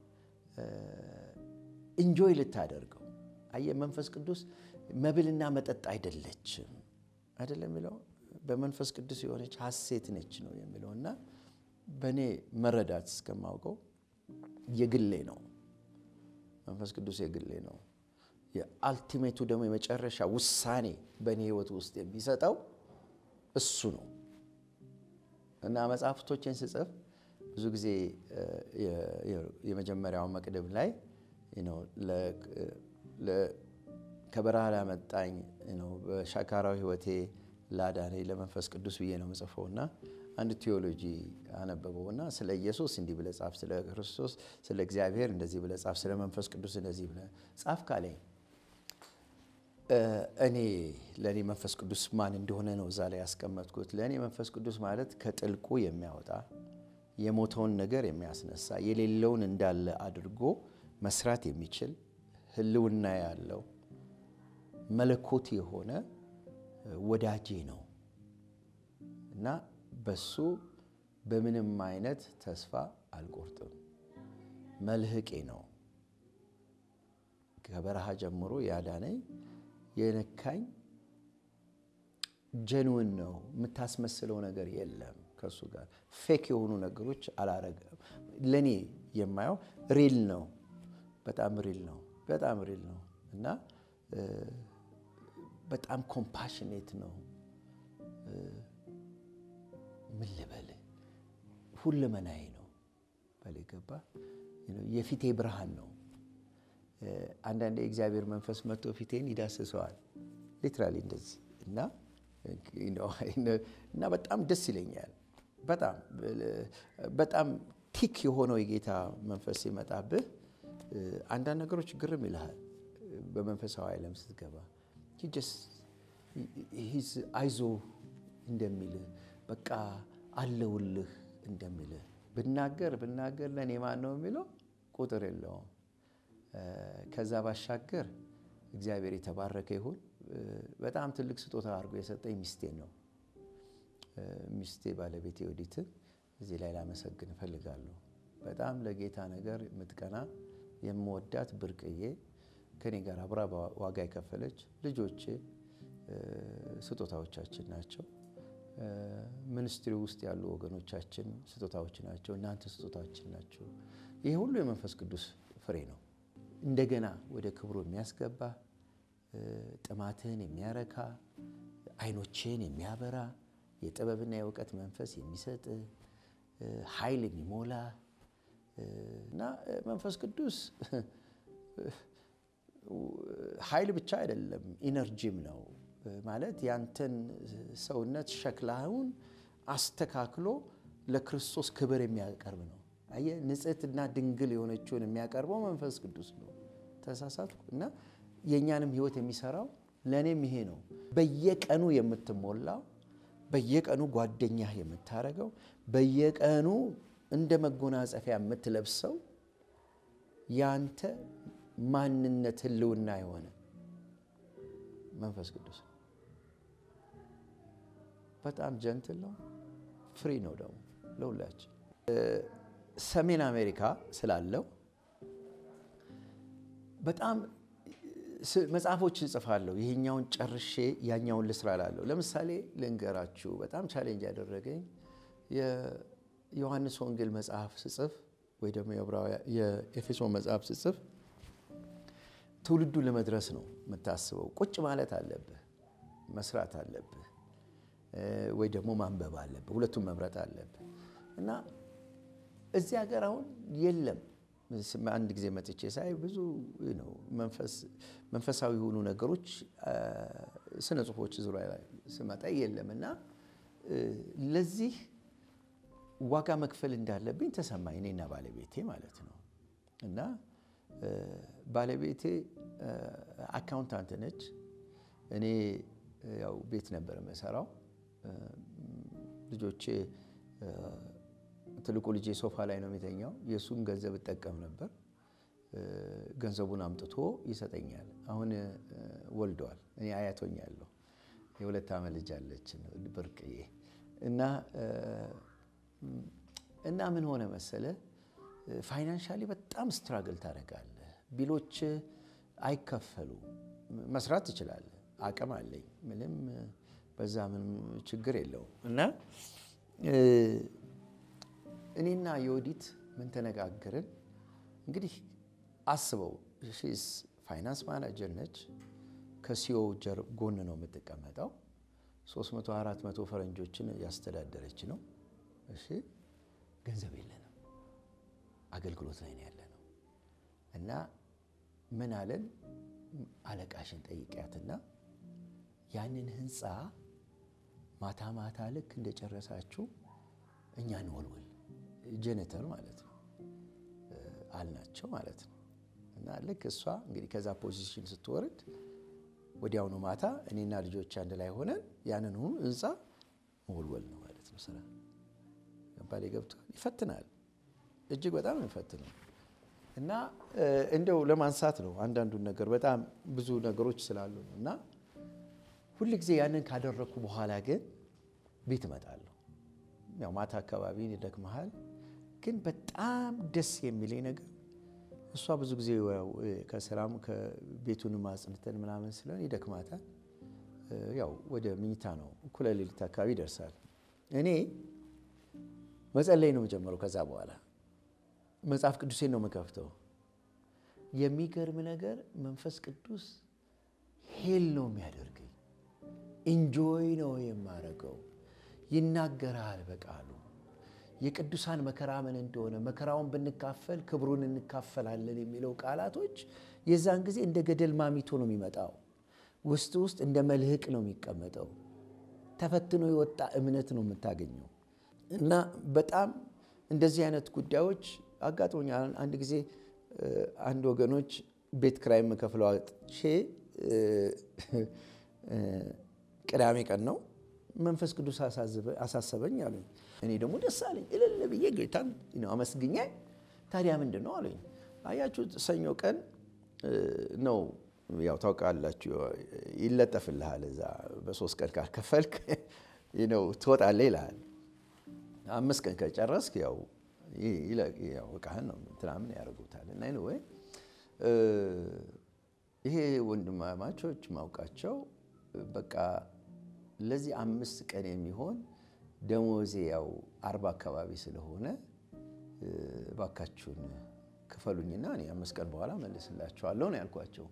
እንጆይ ልታደርገው። አየህ መንፈስ ቅዱስ መብልና መጠጥ አይደለችም አይደለም የሚለው በመንፈስ ቅዱስ የሆነች ሐሴት ነች ነው የሚለው እና በእኔ መረዳት እስከማውቀው የግሌ ነው። መንፈስ ቅዱስ የግሌ ነው። የአልቲሜቱ ደግሞ የመጨረሻ ውሳኔ በእኔ ሕይወት ውስጥ የሚሰጠው እሱ ነው እና መጽሐፍቶችን ስጽፍ ብዙ ጊዜ የመጀመሪያው መቅደም ላይ ከበረሃ ላመጣኝ በሻካራዊ ሕይወቴ ላዳነኝ ለመንፈስ ቅዱስ ብዬ ነው የምጽፈው እና አንድ ቴዎሎጂ አነበበውና ስለ ኢየሱስ እንዲህ ብለህ ጻፍ፣ ስለ ክርስቶስ ስለ እግዚአብሔር እንደዚህ ብለህ ጻፍ፣ ስለ መንፈስ ቅዱስ እንደዚህ ብለህ ጻፍ ካለኝ እኔ ለእኔ መንፈስ ቅዱስ ማን እንደሆነ ነው እዛ ላይ ያስቀመጥኩት። ለእኔ መንፈስ ቅዱስ ማለት ከጥልቁ የሚያወጣ የሞተውን ነገር የሚያስነሳ የሌለውን እንዳለ አድርጎ መስራት የሚችል ሕልውና ያለው መለኮት የሆነ ወዳጄ ነው እና በሱ በምንም አይነት ተስፋ አልቆርጥም። መልህቄ ነው። ከበረሃ ጀምሮ ያዳነኝ የነካኝ ጀንውን ነው። የምታስመስለው ነገር የለም። ከእሱ ጋር ፌክ የሆኑ ነገሮች አላረገም። ለእኔ የማየው ሪል ነው። በጣም ሪል ነው። በጣም ሪል ነው እና በጣም ኮምፓሽኔት ነው። ምን ልበል ሁለመናዬ ነው። በል ገባ የፊቴ ብርሃን ነው። አንዳንድ የእግዚአብሔር መንፈስ መጥቶ ፊቴን ይዳስሰዋል። ሊትራሊ እንደዚህ እና እና በጣም ደስ ይለኛል። በጣም በጣም ቲክ የሆነው የጌታ መንፈስ ሲመጣብህ አንዳንድ ነገሮች ግርም ይልሃል። በመንፈሳዊ ዓለም ስትገባ አይዞ እንደሚልህ በቃ አለውልህ እንደሚልህ ብናገር ብናገር ለእኔ ማን ነው የሚለው ቁጥር የለውም። ከዛ ባሻገር እግዚአብሔር የተባረከ ይሁን። በጣም ትልቅ ስጦታ አድርጎ የሰጠኝ ሚስቴን ነው። ሚስቴ ባለቤቴ ወዲትን እዚህ ላይ ላመሰግን እፈልጋለሁ። በጣም ለጌታ ነገር የምትቀና የምወዳት ብርቅዬ ከኔ ጋር አብራ ዋጋ የከፈለች ልጆቼ ስጦታዎቻችን ናቸው። ሚኒስትሪ ውስጥ ያሉ ወገኖቻችን ስጦታዎች ናቸው። እናንተ ስጦታችን ናቸው። ይሄ ሁሉ የመንፈስ ቅዱስ ፍሬ ነው። እንደገና ወደ ክብሩ የሚያስገባ ጥማትህን የሚያረካ ዓይኖችህን የሚያበራ የጥበብና የእውቀት መንፈስ የሚሰጥ ኃይል የሚሞላ እና መንፈስ ቅዱስ ኃይል ብቻ አይደለም፣ ኢነርጂም ነው። ማለት ያንተን ሰውነት ሸክላውን አስተካክሎ ለክርስቶስ ክብር የሚያቀርብ ነው። አየህ፣ ንጽሕትና ድንግል የሆነችውን የሚያቀርበው መንፈስ ቅዱስ ነው። ተሳሳትኩ እና የእኛንም ሕይወት የሚሰራው ለእኔም ይሄ ነው። በየቀኑ የምትሞላው በየቀኑ ጓደኛህ የምታደርገው በየቀኑ እንደ መጎናጸፊያ የምትለብሰው ያንተ ማንነት ህልውና የሆነ መንፈስ ቅዱስ ነው። በጣም ጀንትል ነው፣ ፍሪ ነው ደግሞ ለሁላችን። ሰሜን አሜሪካ ስላለው በጣም መጽሐፎች እጽፋለሁ። ይሄኛውን ጨርሼ ያኛውን ልስራ እላለሁ። ለምሳሌ ልንገራችሁ፣ በጣም ቻሌንጅ ያደረገኝ የዮሐንስ ወንጌል መጽሐፍ ስጽፍ ወይ ደግሞ የኤፌሶን መጽሐፍ ስጽፍ ትውልዱን ለመድረስ ነው የምታስበው። ቁጭ ማለት አለብህ፣ መስራት አለብህ፣ ወይ ደግሞ ማንበብ አለብህ። ሁለቱም መምረጥ አለብህ እና እዚህ ሀገር አሁን የለም። አንድ ጊዜ መጥቼ ሳይ ብዙ ነው መንፈሳዊ የሆኑ ነገሮች ስነ ጽሁፎች ዙሪያ ላይ ስመጣ የለም እና ለዚህ ዋጋ መክፈል እንዳለብኝ ተሰማኝ፣ እኔና ባለቤቴ ማለት ነው። እና ባለቤቴ አካውንታንት ነች። እኔ ያው ቤት ነበር የምሰራው። ልጆቼ ትልቁ ልጄ ሶፋ ላይ ነው የሚተኛው። የእሱን ገንዘብ እጠቀም ነበር። ገንዘቡን አምጥቶ ይሰጠኛል። አሁን ወልደዋል። እኔ አያቶኛለሁ። የሁለት ዓመት ልጅ አለች ብርቅዬ እና እና ምን ሆነ መሰለ ፋይናንሻሊ በጣም ስትራግል ታደርጋለህ። ቢሎች አይከፈሉ። መስራት ትችላለህ። አቅም አለኝ። ምንም በዛ ምንም ችግር የለውም እና እኔና የወዲት ምን ተነጋገርን? እንግዲህ አስበው ሺስ ፋይናንስ ማናጀር ነች። ከሲኦ ጎን ነው የምትቀመጠው። 300 400 ፈረንጆችን ያስተዳደረች ነው። እሺ ገንዘብ የለንም፣ አገልግሎት ላይ ነው ያለ ነው እና ምን አለን፣ አለቃሽን ጠይቂያትና ያንን ህንፃ ማታ ማታ ልክ እንደጨረሳችሁ እኛ እንወልወል ጀነተር ማለት ነው አልናቸው ማለት ነው። እና ልክ እሷ እንግዲህ ከዛ ፖዚሽን ስትወርድ ወዲያውኑ ማታ እኔና ልጆች አንድ ላይ ሆነን ያንን ሁሉ ህንፃ መወልወል ነው ማለት ነው ስራ። ገባሌ ገብቷል። ይፈትናል፣ እጅግ በጣም ይፈትናል። እና እንደው ለማንሳት ነው አንዳንዱን ነገር በጣም ብዙ ነገሮች ስላሉ ነው። እና ሁል ጊዜ ያንን ካደረግኩ በኋላ ግን ቤት እመጣለሁ። ያው ማታ አካባቢ ይደክመሃል፣ ግን በጣም ደስ የሚለኝ ነገር እሷ ብዙ ጊዜ ከስራም ከቤቱንም አጽንተን ምናምን ስለሆነ ይደክማታል። ያው ወደ ምኝታ ነው እኩለ ሌሊት አካባቢ ይደርሳል። እኔ መጸለይ ነው የምጀምረው። ከዛ በኋላ መጽሐፍ ቅዱሴን ነው የምከፍተው። የሚገርም ነገር መንፈስ ቅዱስ ሄል ነው የሚያደርገኝ። ኢንጆይ ነው የማረገው። ይናገራል በቃሉ የቅዱሳን መከራ ምን እንደሆነ መከራውን ብንካፈል ክብሩን እንካፈላለን የሚለው ቃላቶች የዛን ጊዜ እንደ ገደል ማሚቶ ነው የሚመጣው። ውስጥ ውስጥ እንደ መልህቅ ነው የሚቀመጠው። ተፈትኖ የወጣ እምነት ነው የምታገኘው። እና በጣም እንደዚህ አይነት ጉዳዮች አጋጥሞኛል። አንድ ጊዜ አንድ ወገኖች ቤት ክራይ የምከፍለው አጥቼ ቅዳሜ ቀን ነው መንፈስ ቅዱስ አሳሰበኝ አሉኝ። እኔ ደግሞ ደስ አለኝ። እልል ብዬ ጌታን አመስግኜ ታዲያ ምንድን ነው አሉኝ። አያችሁ ሰኞ ቀን ነው ያው ታውቃላችሁ፣ ይለጠፍልሃል እዛ በሶስት ቀን ካልከፈልክ ነው ትወጣለህ ይልሃል። አምስት ቀን ከጨረስክ ያው እቃህን ነው ምናምን ያደርጉታል። እና ወይ ይሄ ወንድማማቾች ማውቃቸው በቃ ለዚህ አምስት ቀን የሚሆን ደሞዜ ያው አርባ አካባቢ ስለሆነ እባካችሁን ክፈሉኝና እኔ አምስት ቀን በኋላ መልስላችኋለሁ ነው ያልኳቸው።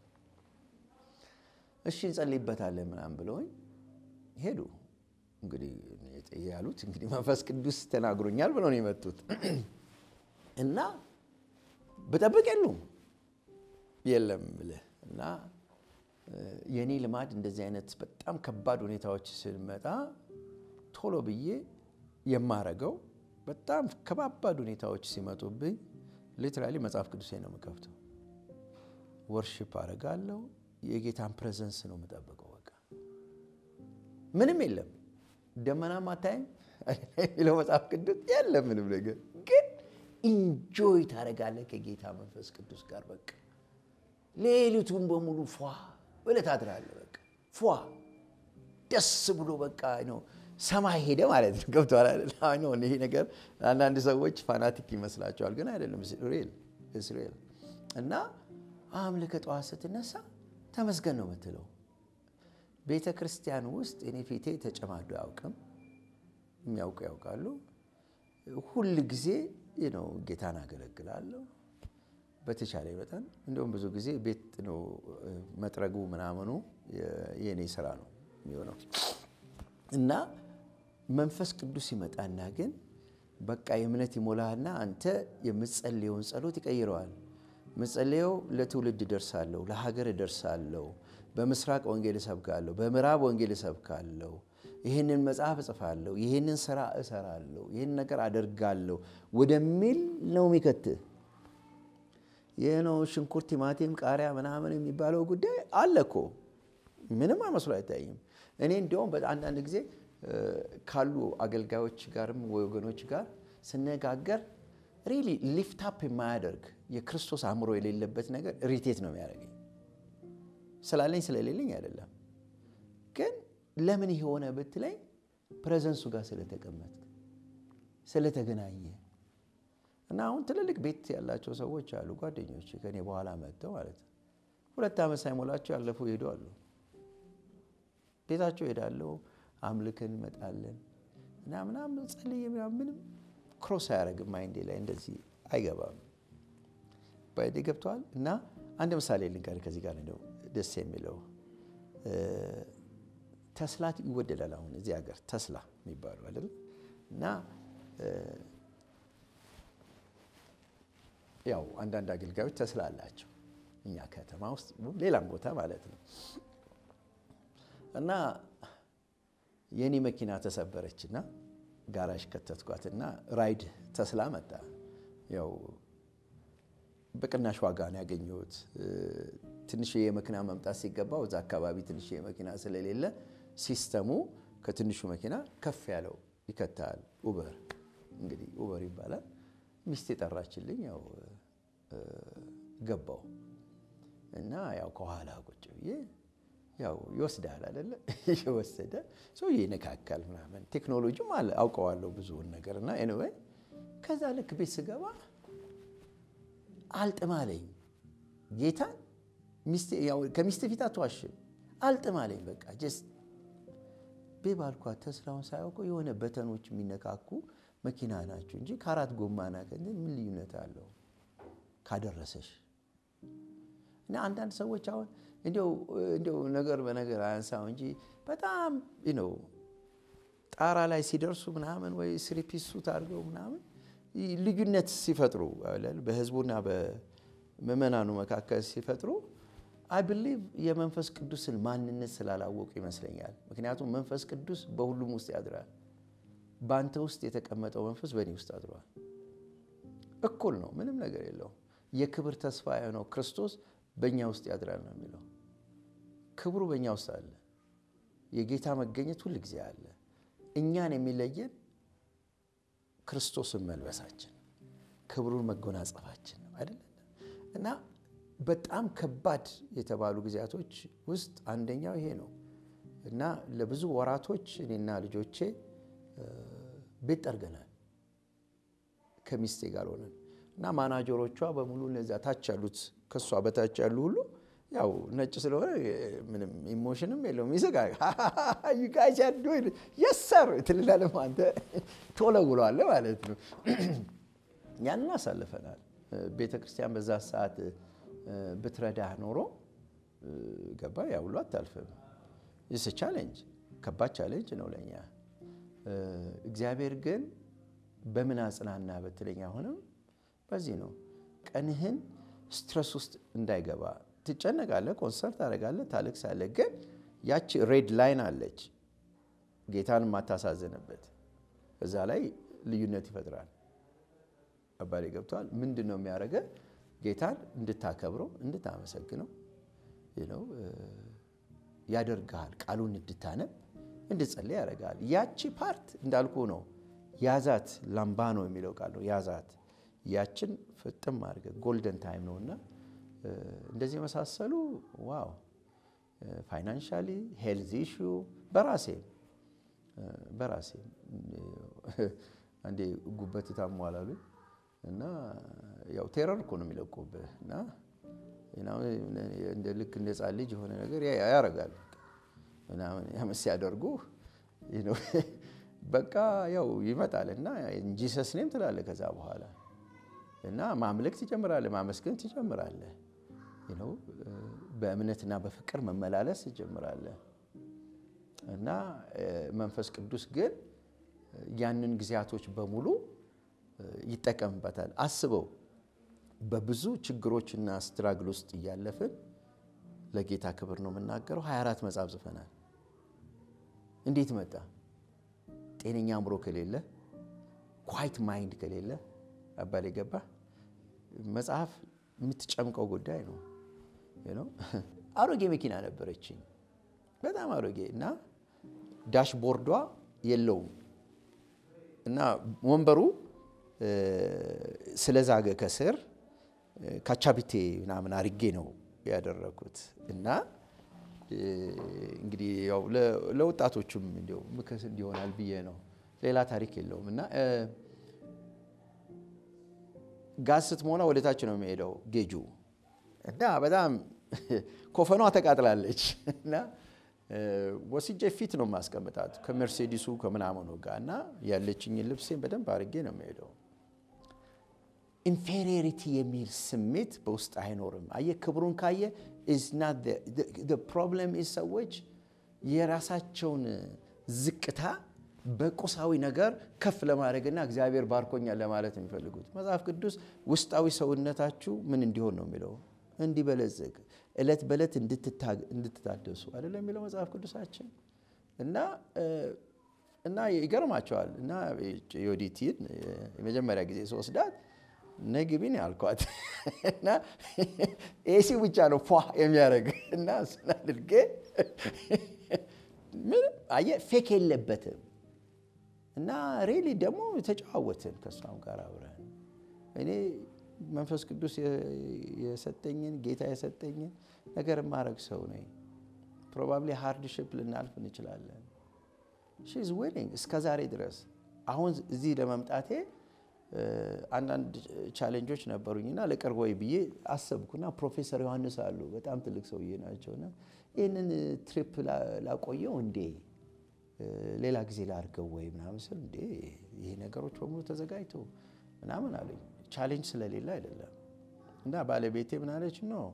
እሺ እንጸልይበታለን ምናምን ብለውኝ ሄዱ። እንግዲህ ያሉት እንግዲህ መንፈስ ቅዱስ ተናግሮኛል ብለው ነው የመጡት እና ብጠብቅ የሉም የለም ብለህ እና የእኔ ልማድ እንደዚህ አይነት በጣም ከባድ ሁኔታዎች ስንመጣ ቶሎ ብዬ የማረገው በጣም ከባባድ ሁኔታዎች ሲመጡብኝ ሊትራሊ መጽሐፍ ቅዱሴ ነው የምከፍተው። ወርሽፕ አደርጋለሁ። የጌታን ፕሬዘንስ ነው የምጠብቀው። በቃ ምንም የለም፣ ደመናም አታይም የሚለው መጽሐፍ ቅዱስ የለም ምንም ነገር፣ ግን ኢንጆይ ታደርጋለህ ከጌታ መንፈስ ቅዱስ ጋር በቃ ሌሊቱን በሙሉ ፏ ብለህ ታድራለህ። በቃ ፏ ደስ ብሎ በቃ ነው ሰማይ ሄደ ማለት ነው። ገብቶሃል አይደል? ይሄ ነገር አንዳንድ ሰዎች ፋናቲክ ይመስላቸዋል፣ ግን አይደለም። እስራኤል እና አምልከ ጠዋት ስትነሳ ተመስገን ነው የምትለው። ቤተ ክርስቲያን ውስጥ እኔ ፊቴ ተጨማዶ አያውቅም። የሚያውቁ ያውቃሉ። ሁል ጊዜ ነው ጌታን አገለግላለሁ በተቻለ መጠን እንዲሁም ብዙ ጊዜ ቤት ነው መጥረጉ ምናምኑ የእኔ ስራ ነው የሚሆነው እና መንፈስ ቅዱስ ይመጣና ግን በቃ የእምነት ይሞላህና አንተ የምትጸልየውን ጸሎት ይቀይረዋል። ምጸልየው ለትውልድ እደርሳለሁ፣ ለሀገር እደርሳለሁ፣ በምስራቅ ወንጌል እሰብካለሁ፣ በምዕራብ ወንጌል እሰብካለሁ፣ ይህንን መጽሐፍ እጽፋለሁ፣ ይህንን ስራ እሰራለሁ፣ ይህን ነገር አደርጋለሁ ወደሚል ነው የሚከትህ። ይህ ነው ሽንኩርት፣ ቲማቲም፣ ቃሪያ ምናምን የሚባለው ጉዳይ አለ እኮ ምንም አይመስሉ አይታይም። እኔ እንዲያውም አንዳንድ ጊዜ ካሉ አገልጋዮች ጋርም ወገኖች ጋር ስነጋገር ሪሊ ሊፍት አፕ የማያደርግ የክርስቶስ አእምሮ የሌለበት ነገር ሪቴት ነው የሚያደርገኝ። ስላለኝ ስለሌለኝ አይደለም፣ ግን ለምን የሆነ ብትለኝ ፕሬዘንሱ ጋር ስለተቀመጥ ስለተገናኘ እና አሁን ትልልቅ ቤት ያላቸው ሰዎች አሉ፣ ጓደኞች ከኔ በኋላ መጥተው ማለት ነው። ሁለት ዓመት ሳይሞላቸው ያለፉ ሄዱ አሉ። ቤታቸው ሄዳለሁ፣ አምልከን እንመጣለን እና ምናምን ጸልዬ ምንም ክሮስ አያደርግም ማይንዴ ላይ እንደዚህ አይገባም። ባይዴ ገብተዋል። እና አንድ ምሳሌ ልንገር ከዚህ ጋር ነው ደስ የሚለው ተስላ ይወደዳል። አሁን እዚህ ሀገር ተስላ የሚባሉ አይደል እና ያው አንዳንድ አገልጋዮች ተስላ አላቸው እኛ ከተማ ውስጥ ሌላም ቦታ ማለት ነው። እና የኔ መኪና ተሰበረችና ጋራዥ ከተትኳትና ራይድ ተስላ መጣ። ያው በቅናሽ ዋጋ ነው ያገኘሁት። ትንሽ የመኪና መምጣት ሲገባው እዛ አካባቢ ትንሽ የመኪና ስለሌለ ሲስተሙ ከትንሹ መኪና ከፍ ያለው ይከታል። ኡበር እንግዲህ ኡበር ይባላል። ሚስት የጠራችልኝ ያው ገባው እና ያው ከኋላ ቁጭ ብዬ ያው ይወስዳል አይደለ? እየወሰደ ሰው ይነካካል ምናምን ቴክኖሎጂም አለ አውቀዋለሁ ብዙውን ነገር እና ኤኒዌይ ከዛ ልክ ቤት ስገባ አልጥማለኝ ጌታን ከሚስት ፊት አትዋሽም። አልጥማለኝ በቃ ጀስት ቤ ባልኳት ተስላውን ሳያውቀው የሆነ በተኖች የሚነካኩ መኪና ናቸው እንጂ ከአራት ጎማና ምን ልዩነት አለው ካደረሰሽ እና አንዳንድ ሰዎች አሁን እንዲያው ነገር በነገር አያንሳው እንጂ በጣም ነው ጣራ ላይ ሲደርሱ ምናምን ወይ ስሪፒስ ሱት አድርገው ምናምን ልዩነት ሲፈጥሩ በህዝቡና በምዕመናኑ መካከል ሲፈጥሩ አይ ብሊቭ የመንፈስ ቅዱስን ማንነት ስላላወቁ ይመስለኛል። ምክንያቱም መንፈስ ቅዱስ በሁሉም ውስጥ ያድራል። በአንተ ውስጥ የተቀመጠው መንፈስ በእኔ ውስጥ አድሯል። እኩል ነው፣ ምንም ነገር የለውም። የክብር ተስፋ የሆነው ክርስቶስ በእኛ ውስጥ ያድራል ነው የሚለው። ክብሩ በእኛ ውስጥ አለ። የጌታ መገኘት ሁል ጊዜ አለ። እኛን የሚለየን ክርስቶስን መልበሳችን፣ ክብሩን መጎናጸፋችን ነው አይደለም እና በጣም ከባድ የተባሉ ጊዜያቶች ውስጥ አንደኛው ይሄ ነው እና ለብዙ ወራቶች እኔና ልጆቼ ቤት ጠርገናል ከሚስቴ ጋር ሆነን እና ማናጀሮቿ በሙሉ እነዚያ ታች ያሉት ከእሷ በታች ያሉ ሁሉ ያው ነጭ ስለሆነ ምንም ኢሞሽንም የለውም ይስቃ ዩጋጃዶ የሰር ትልላለህ አንተ ትወለውለዋለህ ማለት ነው። ያንን አሳልፈናል። ቤተ ክርስቲያን በዛ ሰዓት ብትረዳህ ኖሮ ገባ ያ ሁሉ አታልፍም። ይስ ቻሌንጅ ከባድ ቻሌንጅ ነው ለእኛ። እግዚአብሔር ግን በምን አጽናና በትለኝ አሁንም በዚህ ነው ቀንህን ስትረስ ውስጥ እንዳይገባ ትጨነቃለህ፣ ኮንሰርት ታደርጋለህ፣ ታለቅሳለህ። ግን ያቺ ሬድ ላይን አለች ጌታን የማታሳዝንበት እዛ ላይ ልዩነት ይፈጥራል። አባሌ ገብተዋል። ምንድን ነው የሚያደርገ ጌታን እንድታከብረው እንድታመሰግነው ነው ያደርግሃል። ቃሉን እንድታነብ እንድጸልይ ያደርግሃል። ያቺ ፓርት እንዳልኩ ነው ያዛት። ላምባ ነው የሚለው ቃል ነው ያዛት። ያችን ፍጥም አድርገህ ጎልደን ታይም ነው እና እንደዚህ የመሳሰሉ ዋው ፋይናንሻሊ ሄልዝ ኢሹ በራሴ በራሴ አንዴ ጉበት ታሟል አሉኝ እና ያው ቴረር እኮ ነው የሚለቁብህ እና እንደ ልክ እንደ ሕፃን ልጅ የሆነ ነገር ያደርጋል ምናምን ያመስ ሲያደርጉ በቃ ያው ይመጣል እና ጂሰስ ኔም ትላለህ ከዛ በኋላ እና ማምለክ ትጀምራለህ፣ ማመስገን ትጀምራለህ፣ በእምነትና በፍቅር መመላለስ ትጀምራለህ እና መንፈስ ቅዱስ ግን ያንን ጊዜያቶች በሙሉ ይጠቀምበታል። አስበው በብዙ ችግሮችና ስትራግል ውስጥ እያለፍን ለጌታ ክብር ነው የምናገረው። 24 መጽሐፍ ጽፈናል። እንዴት መጣ? ጤነኛ አእምሮ ከሌለ ኳይት ማይንድ ከሌለ አባል ገባ መጽሐፍ የምትጨምቀው ጉዳይ ነው። አሮጌ መኪና ነበረችኝ፣ በጣም አሮጌ እና ዳሽቦርዷ የለውም እና ወንበሩ ስለዛገ ከስር ካቻቢቴ ምናምን አርጌ ነው ያደረኩት እና እንግዲህ ያው ለወጣቶቹም እንዲያው ምክስ እንዲሆናል ብዬ ነው። ሌላ ታሪክ የለውም እና ጋዝ ስትሞላ ወደ ታች ነው የሚሄደው ጌጁ እና በጣም ኮፈኗ ተቃጥላለች እና ወስጄ ፊት ነው የማስቀምጣት ከሜርሴዲሱ ከምናምኑ ጋር እና ያለችኝን ልብሴን በደንብ አድርጌ ነው የሚሄደው። ኢንፌሪዮሪቲ የሚል ስሜት በውስጥ አይኖርም። አየህ ክብሩን ካየ ፕሮብለም ሰዎች የራሳቸውን ዝቅታ በቁሳዊ ነገር ከፍ ለማድረግና እግዚአብሔር ባርኮኛል ለማለት ነው የሚፈልጉት። መጽሐፍ ቅዱስ ውስጣዊ ሰውነታችሁ ምን እንዲሆን ነው የሚለው እንዲበለጽግ እለት በእለት እንድትታደሱ አይደለም የሚለው መጽሐፍ ቅዱሳችን እና እና ይገርማቸዋል እና ዮዲቲን የመጀመሪያ ጊዜ ስወስዳት ነግቢን ያልኳት እና ኤሲ ብቻ ነው ፏ የሚያደርግ እና እሱን አድርጌ ምንም አየህ ፌክ የለበትም እና ሬሊ ደግሞ ተጨዋወትን ከእሷም ጋር አብረን እኔ መንፈስ ቅዱስ የሰጠኝን ጌታ የሰጠኝን ነገር የማድረግ ሰው ነኝ። ፕሮባብሊ ሃርድሽፕ ልናልፍ እንችላለን። ሺዝ ዊሊንግ እስከ ዛሬ ድረስ አሁን እዚህ ለመምጣቴ አንዳንድ ቻሌንጆች ነበሩኝና ልቅር ወይ ብዬ አሰብኩና ፕሮፌሰር ዮሐንስ አሉ በጣም ትልቅ ሰውዬ ናቸውና ይህንን ትሪፕ ላቆየው እንዴ ሌላ ጊዜ ላድርገው ወይ ምናምን ስል እንዴ ይሄ ነገሮች በሙሉ ተዘጋጅቶ ምናምን አሉኝ። ቻሌንጅ ስለሌለ አይደለም እና ባለቤቴ ምን አለች? ነው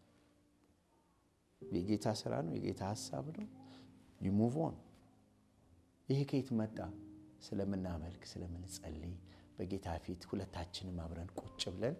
የጌታ ስራ ነው፣ የጌታ ሀሳብ ነው። ዩሙቭ ኦን። ይሄ ከየት መጣ? ስለምናመልክ ስለምንጸልይ፣ በጌታ ፊት ሁለታችንም አብረን ቁጭ ብለን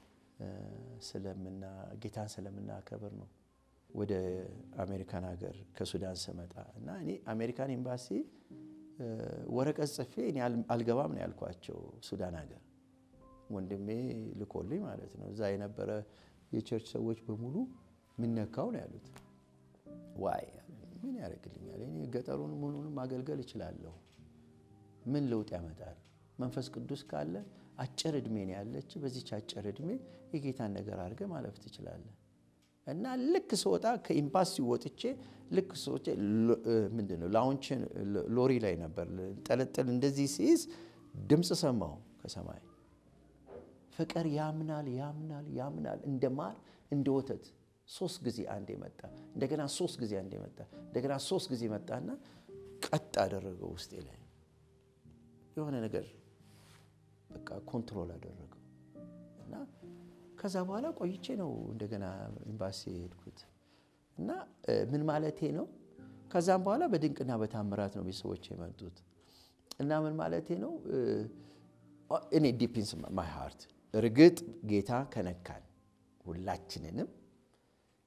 ጌታን ስለምናከብር ነው። ወደ አሜሪካን ሀገር ከሱዳን ስመጣ እና እኔ አሜሪካን ኤምባሲ ወረቀት ጽፌ እኔ አልገባም ነው ያልኳቸው ሱዳን ሀገር ወንድሜ ልኮልኝ ማለት ነው። እዛ የነበረ የቸርች ሰዎች በሙሉ ምነካው ነው ያሉት። ዋይ ምን ያደርግልኛል? እኔ ገጠሩን ምኑንም ማገልገል እችላለሁ። ምን ለውጥ ያመጣል? መንፈስ ቅዱስ ካለ አጭር እድሜ ነው ያለች። በዚች አጭር እድሜ የጌታን ነገር አድርገህ ማለፍ ትችላለህ። እና ልክ ስወጣ ከኤምባሲ ወጥቼ ልክ ስወጣ ምንድን ነው ላውንችን ሎሪ ላይ ነበር ጠለጠል እንደዚህ ሲይዝ ድምፅ ሰማሁ ከሰማይ ፍቅር ያምናል ያምናል ያምናል እንደ ማር እንደ ወተት ሶስት ጊዜ አንዴ መጣ። እንደገና ሶስት ጊዜ አንዴ መጣ። እንደገና ሶስት ጊዜ መጣና ቀጥ አደረገው ውስጤ ላይ የሆነ ነገር በቃ ኮንትሮል አደረገው እና ከዛ በኋላ ቆይቼ ነው እንደገና ኤምባሲ የሄድኩት እና ምን ማለቴ ነው። ከዛም በኋላ በድንቅና በታምራት ነው ቤተሰቦች የመጡት እና ምን ማለቴ ነው እኔ ዲፒንስ ማይ ሃርት እርግጥ ጌታ ከነካን ሁላችንንም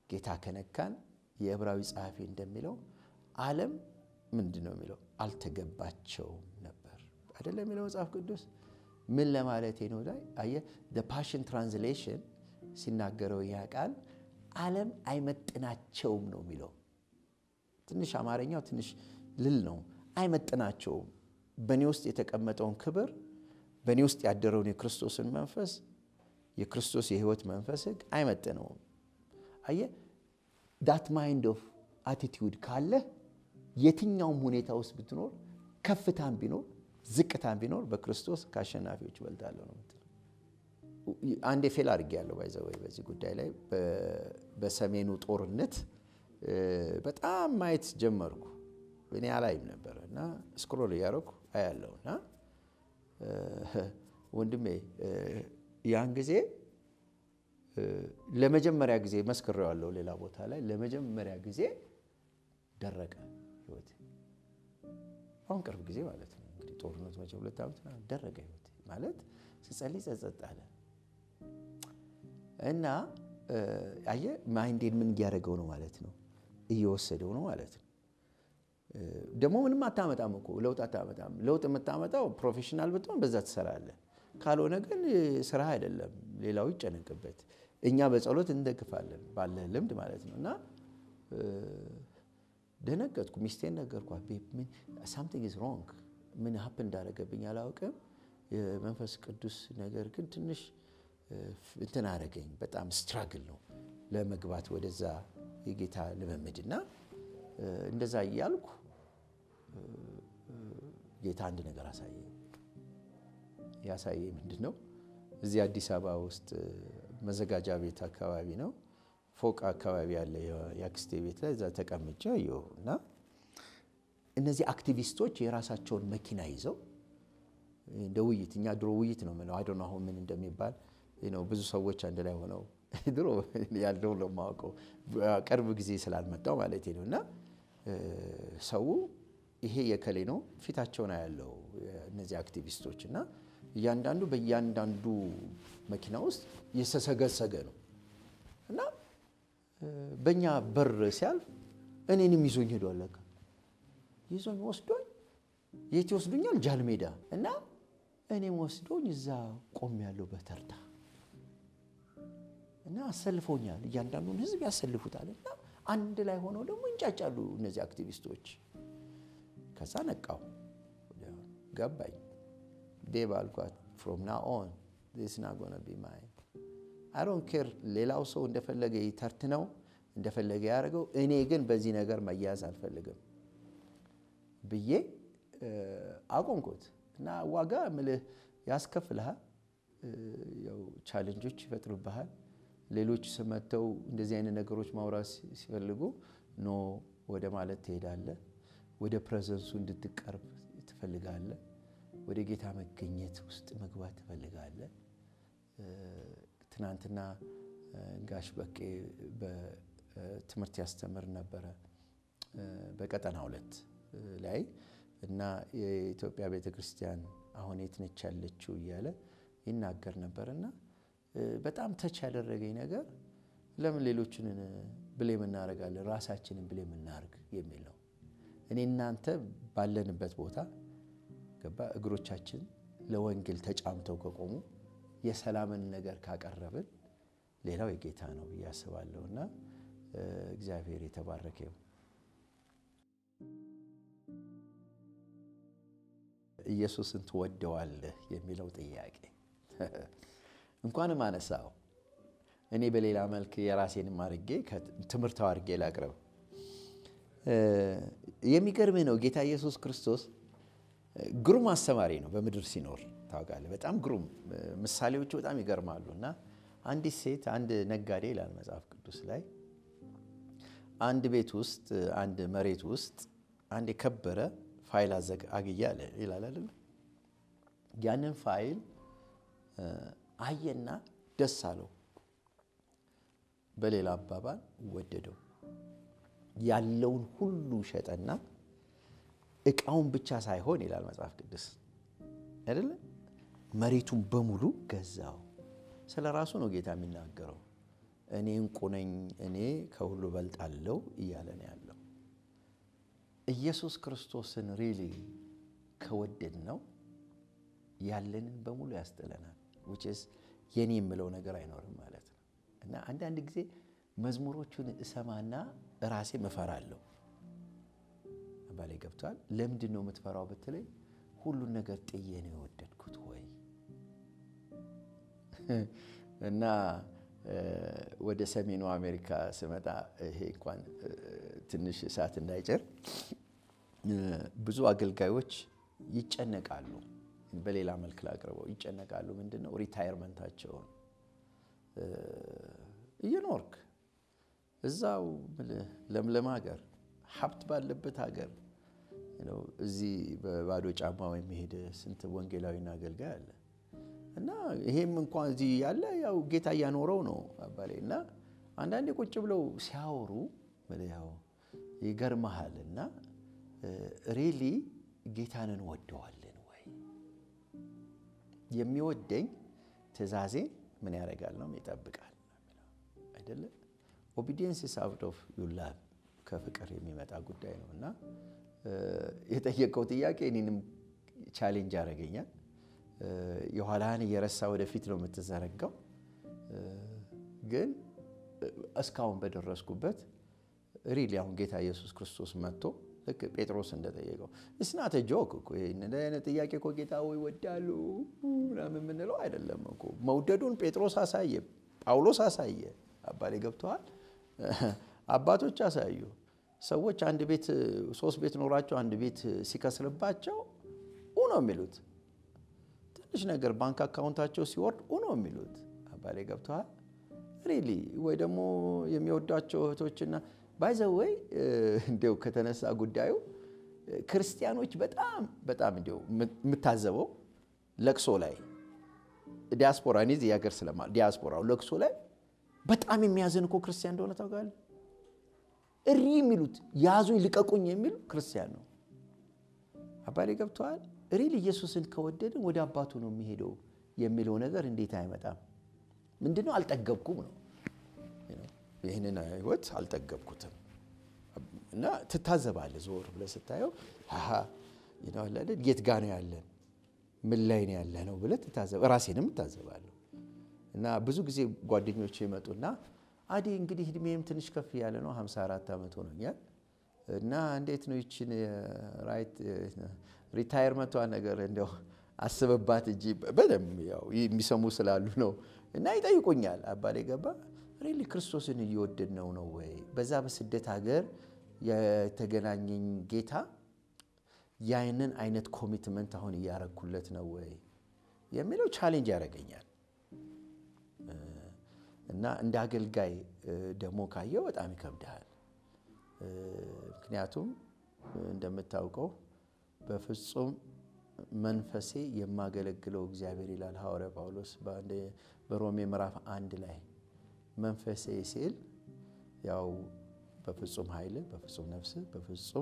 ጌታ ከነካን የዕብራዊ ጸሐፊ እንደሚለው ዓለም ምንድን ነው የሚለው አልተገባቸውም ነበር አይደለም የሚለው መጽሐፍ ቅዱስ ምን ለማለት ነው ላይ አየህ ፓሽን ትራንስሌሽን ሲናገረው ያ ቃል ዓለም አይመጥናቸውም ነው የሚለው ትንሽ አማርኛው ትንሽ ልል ነው አይመጥናቸውም በእኔ ውስጥ የተቀመጠውን ክብር በእኔ ውስጥ ያደረውን የክርስቶስን መንፈስ የክርስቶስ የህይወት መንፈስ ህግ አይመጥነውም አየህ ዳት ማይንድ ኦፍ አቲቲዩድ ካለ የትኛውም ሁኔታ ውስጥ ብትኖር ከፍታም ቢኖር ዝቅታም ቢኖር በክርስቶስ ከአሸናፊዎች እበልጣለሁ ነው የምትለው። አንዴ ፌል አድርጌያለሁ ባይዘወይ በዚህ ጉዳይ ላይ በሰሜኑ ጦርነት በጣም ማየት ጀመርኩ። እኔ አላይም ነበር እና ስክሮል እያደረኩ አያለሁ እና ወንድሜ ያን ጊዜ ለመጀመሪያ ጊዜ መስክሬዋለሁ ሌላ ቦታ ላይ ለመጀመሪያ ጊዜ ደረቀ ህይወቴ። አሁን ቅርብ ጊዜ ማለት ነው እንግዲህ ጦርነቱ መቼ ሁለት ዓመት ደረቀ ህይወቴ ማለት ስጸልይ ጸጸጥ አለ እና አየህ ማይንዴን ምን እያደረገው ነው ማለት ነው እየወሰደው ነው ማለት ነው። ደግሞ ምንም አታመጣም እኮ ለውጥ አታመጣም። ለውጥ የምታመጣው ፕሮፌሽናል ብትሆን በዛ ትሰራለህ። ካልሆነ ግን ስራ አይደለም፣ ሌላው ይጨነቅበት። እኛ በጸሎት እንደግፋለን ባለ ልምድ ማለት ነው። እና ደነገጥኩ። ሚስቴን ነገርኳት። ሳምቲንግ ኢዝ ሮንግ፣ ምን ሀፕ እንዳደረገብኝ አላውቅም። የመንፈስ ቅዱስ ነገር ግን ትንሽ እንትን አደረገኝ። በጣም ስትራግል ነው ለመግባት ወደዛ የጌታ ልምምድ እና እንደዛ እያልኩ ጌታ አንድ ነገር አሳየኝ። ያሳየኝ ምንድን ነው? እዚህ አዲስ አበባ ውስጥ መዘጋጃ ቤት አካባቢ ነው ፎቅ አካባቢ ያለ የአክስቴ ቤት ላይ እዛ ተቀምጬ አየሁ እና እነዚህ አክቲቪስቶች የራሳቸውን መኪና ይዘው እንደ ውይይት እኛ ድሮ ውይይት ነው የምለው አይ አሁን ምን እንደሚባል ብዙ ሰዎች አንድ ላይ ሆነው ድሮ ያለው ነው የማውቀው ቅርብ ጊዜ ስላልመጣው ማለት ነው እና ሰው ይሄ የከሌ ነው ፊታቸውን ያለው እነዚህ አክቲቪስቶች እና እያንዳንዱ በእያንዳንዱ መኪና ውስጥ የተሰገሰገ ነው እና በእኛ በር ሲያልፍ እኔንም ይዞኝ ሄዷል። ለካ ይዞኝ ወስዶኝ የት ይወስዱኛል? ጃልሜዳ እና እኔም ወስዶኝ እዛ ቆም ያለው በተርታ እና አሰልፎኛል። እያንዳንዱን ህዝብ ያሰልፉታል እና አንድ ላይ ሆነው ደግሞ ይንጫጫሉ እነዚህ አክቲቪስቶች። ከዛ ነቃው ገባኝ። ዴቭ አልኳት ፍሮም ና ኦን ስ ና ጎነ ቢ ማይ አይ ዶንት ኬር ሌላው ሰው እንደፈለገ ይተርትነው እንደፈለገ ያደርገው፣ እኔ ግን በዚህ ነገር መያዝ አልፈልግም ብዬ አቆምኩት እና ዋጋ ምልህ ያስከፍልሃል፣ ያው ቻሌንጆች ይፈጥሩብሃል። ሌሎች ስመተው እንደዚህ አይነት ነገሮች ማውራት ሲፈልጉ ኖ ወደ ማለት ትሄዳለህ። ወደ ፕሬዘንሱ እንድትቀርብ ትፈልጋለህ። ወደ ጌታ መገኘት ውስጥ መግባት ትፈልጋለህ። ትናንትና ጋሽ በቄ በትምህርት ያስተምር ነበረ በቀጠና ሁለት ላይ እና የኢትዮጵያ ቤተ ክርስቲያን አሁን የት ነች ያለችው እያለ ይናገር ነበር እና በጣም ተች ያደረገኝ ነገር ለምን ሌሎችን ብሌም እናደርጋለን ራሳችንን ብሌም እናርግ የሚል ነው። እኔ እናንተ ባለንበት ቦታ ገባ እግሮቻችን ለወንጌል ተጫምተው ከቆሙ የሰላምን ነገር ካቀረብን ሌላው የጌታ ነው ብዬ አስባለሁ እና እግዚአብሔር የተባረከ ይሁን። ኢየሱስን ትወደዋለህ የሚለው ጥያቄ እንኳንም አነሳው። እኔ በሌላ መልክ የራሴንም አድርጌ ትምህርታዊ አድርጌ ላቅርብ። የሚገርምህ ነው ጌታ ኢየሱስ ክርስቶስ ግሩም አስተማሪ ነው። በምድር ሲኖር ታውቃለህ፣ በጣም ግሩም ምሳሌዎቹ በጣም ይገርማሉ። እና አንዲት ሴት አንድ ነጋዴ ይላል መጽሐፍ ቅዱስ ላይ አንድ ቤት ውስጥ አንድ መሬት ውስጥ አንድ የከበረ ፋይል አግያ ይላል አይደለ? ያንን ፋይል አየና ደስ አለው። በሌላ አባባል ወደደው። ያለውን ሁሉ ሸጠና እቃውን ብቻ ሳይሆን ይላል መጽሐፍ ቅዱስ አይደለ? መሬቱን በሙሉ ገዛው። ስለ ራሱ ነው ጌታ የሚናገረው። እኔ እንቁ ነኝ፣ እኔ ከሁሉ በልጣለሁ እያለ ነው ያለው። ኢየሱስ ክርስቶስን ሪሊ ከወደድ ነው ያለንን በሙሉ ያስጥለናል። ዊችስ የኔ የምለው ነገር አይኖርም ማለት ነው። እና አንዳንድ ጊዜ መዝሙሮቹን እሰማና ራሴ እፈራለሁ። ባላይ ገብቷል። ለምንድን ነው የምትፈራው ብትለኝ፣ ሁሉን ነገር ጥዬ ነው የወደድኩት ወይ እና ወደ ሰሜኑ አሜሪካ ስመጣ ይሄ እንኳን ትንሽ እሳት እንዳይጭር ብዙ አገልጋዮች ይጨነቃሉ። በሌላ መልክ ላቅርበው፣ ይጨነቃሉ። ምንድን ነው ሪታየርመንታቸውን እየኖርክ እዛው ለምለም ሀገር ሀብት ባለበት ሀገር እዚህ በባዶ ጫማ የሚሄድ ስንት ወንጌላዊና አገልጋይ አለ። እና ይሄም እንኳን እዚህ ያለ ያው ጌታ እያኖረው ነው አባሌ። እና አንዳንዴ ቁጭ ብለው ሲያወሩ ያው ይገርመሃል። እና ሪሊ ጌታን እንወደዋለን ወይ? የሚወደኝ ትእዛዜን ምን ያደርጋል ነው ይጠብቃል አይደለም። ኦቢዲየንስ ኢዝ አውት ኦፍ ዩር ላቭ ከፍቅር የሚመጣ ጉዳይ ነው። እና የጠየቀው ጥያቄ እኔንም ቻሌንጅ ያደርገኛል። የኋላህን እየረሳ ወደፊት ነው የምትዘረጋው። ግን እስካሁን በደረስኩበት ሪሊ አሁን ጌታ ኢየሱስ ክርስቶስ መጥቶ ልክ ጴጥሮስ እንደጠየቀው እስናተ ጆክ እኮ ይህን አይነት ጥያቄ እኮ ጌታ ወይ ወዳሉ ምናምን የምንለው አይደለም እኮ። መውደዱን ጴጥሮስ አሳየ፣ ጳውሎስ አሳየ። አባሌ ገብተዋል። አባቶች አሳዩ። ሰዎች አንድ ቤት ሶስት ቤት ኖራቸው አንድ ቤት ሲከስርባቸው ኡ ነው የሚሉት። ትንሽ ነገር ባንክ አካውንታቸው ሲወርድ ኡ ነው የሚሉት። አባሌ ገብተዋል። ሪሊ ወይ ደግሞ የሚወዷቸው እህቶችና ባይዘወይ እንዲያው ከተነሳ ጉዳዩ ክርስቲያኖች በጣም በጣም እንዲያው የምታዘበው ለቅሶ ላይ ዲያስፖራ እኔ እዚህ ሀገር ስለማ ዲያስፖራው ለቅሶ ላይ በጣም የሚያዝን እኮ ክርስቲያን እንደሆነ ታውቃለህ። እሪ የሚሉት ያዙኝ ልቀቁኝ የሚል ክርስቲያን ነው። አባሌ ገብተዋል። ሪል ኢየሱስን ከወደድን ወደ አባቱ ነው የሚሄደው የሚለው ነገር እንዴት አይመጣም? ምንድነው? አልጠገብኩም ነው ይህንን ህይወት አልጠገብኩትም። እና ትታዘባለህ፣ ዞር ብለህ ስታየው የት ጋ ነው ያለን ምን ላይ ነው ያለ ነው ብለህ ትታዘብ። ራሴንም እታዘባለሁ። እና ብዙ ጊዜ ጓደኞች ይመጡና አዲ እንግዲህ እድሜም ትንሽ ከፍ ያለ ነው 54 ዓመት ሆኖኛል እና እንዴት ነው ይችን ሪታየርመንቷ ነገር እንደው አስበባት እንጂ በደንብ ያው የሚሰሙ ስላሉ ነው እና ይጠይቁኛል። አባሌ ገባ ሪሊ ክርስቶስን እየወደድ ነው ነው ወይ በዛ በስደት ሀገር የተገናኘኝ ጌታ ያንን አይነት ኮሚትመንት አሁን እያረኩለት ነው ወይ የሚለው ቻሌንጅ ያደርገኛል። እና እንደ አገልጋይ ደግሞ ካየው በጣም ይከብድሃል። ምክንያቱም እንደምታውቀው በፍጹም መንፈሴ የማገለግለው እግዚአብሔር ይላል ሐዋርያ ጳውሎስ በሮሜ ምዕራፍ አንድ ላይ መንፈሴ ሲል ያው በፍጹም ኃይልህ፣ በፍጹም ነፍስህ፣ በፍጹም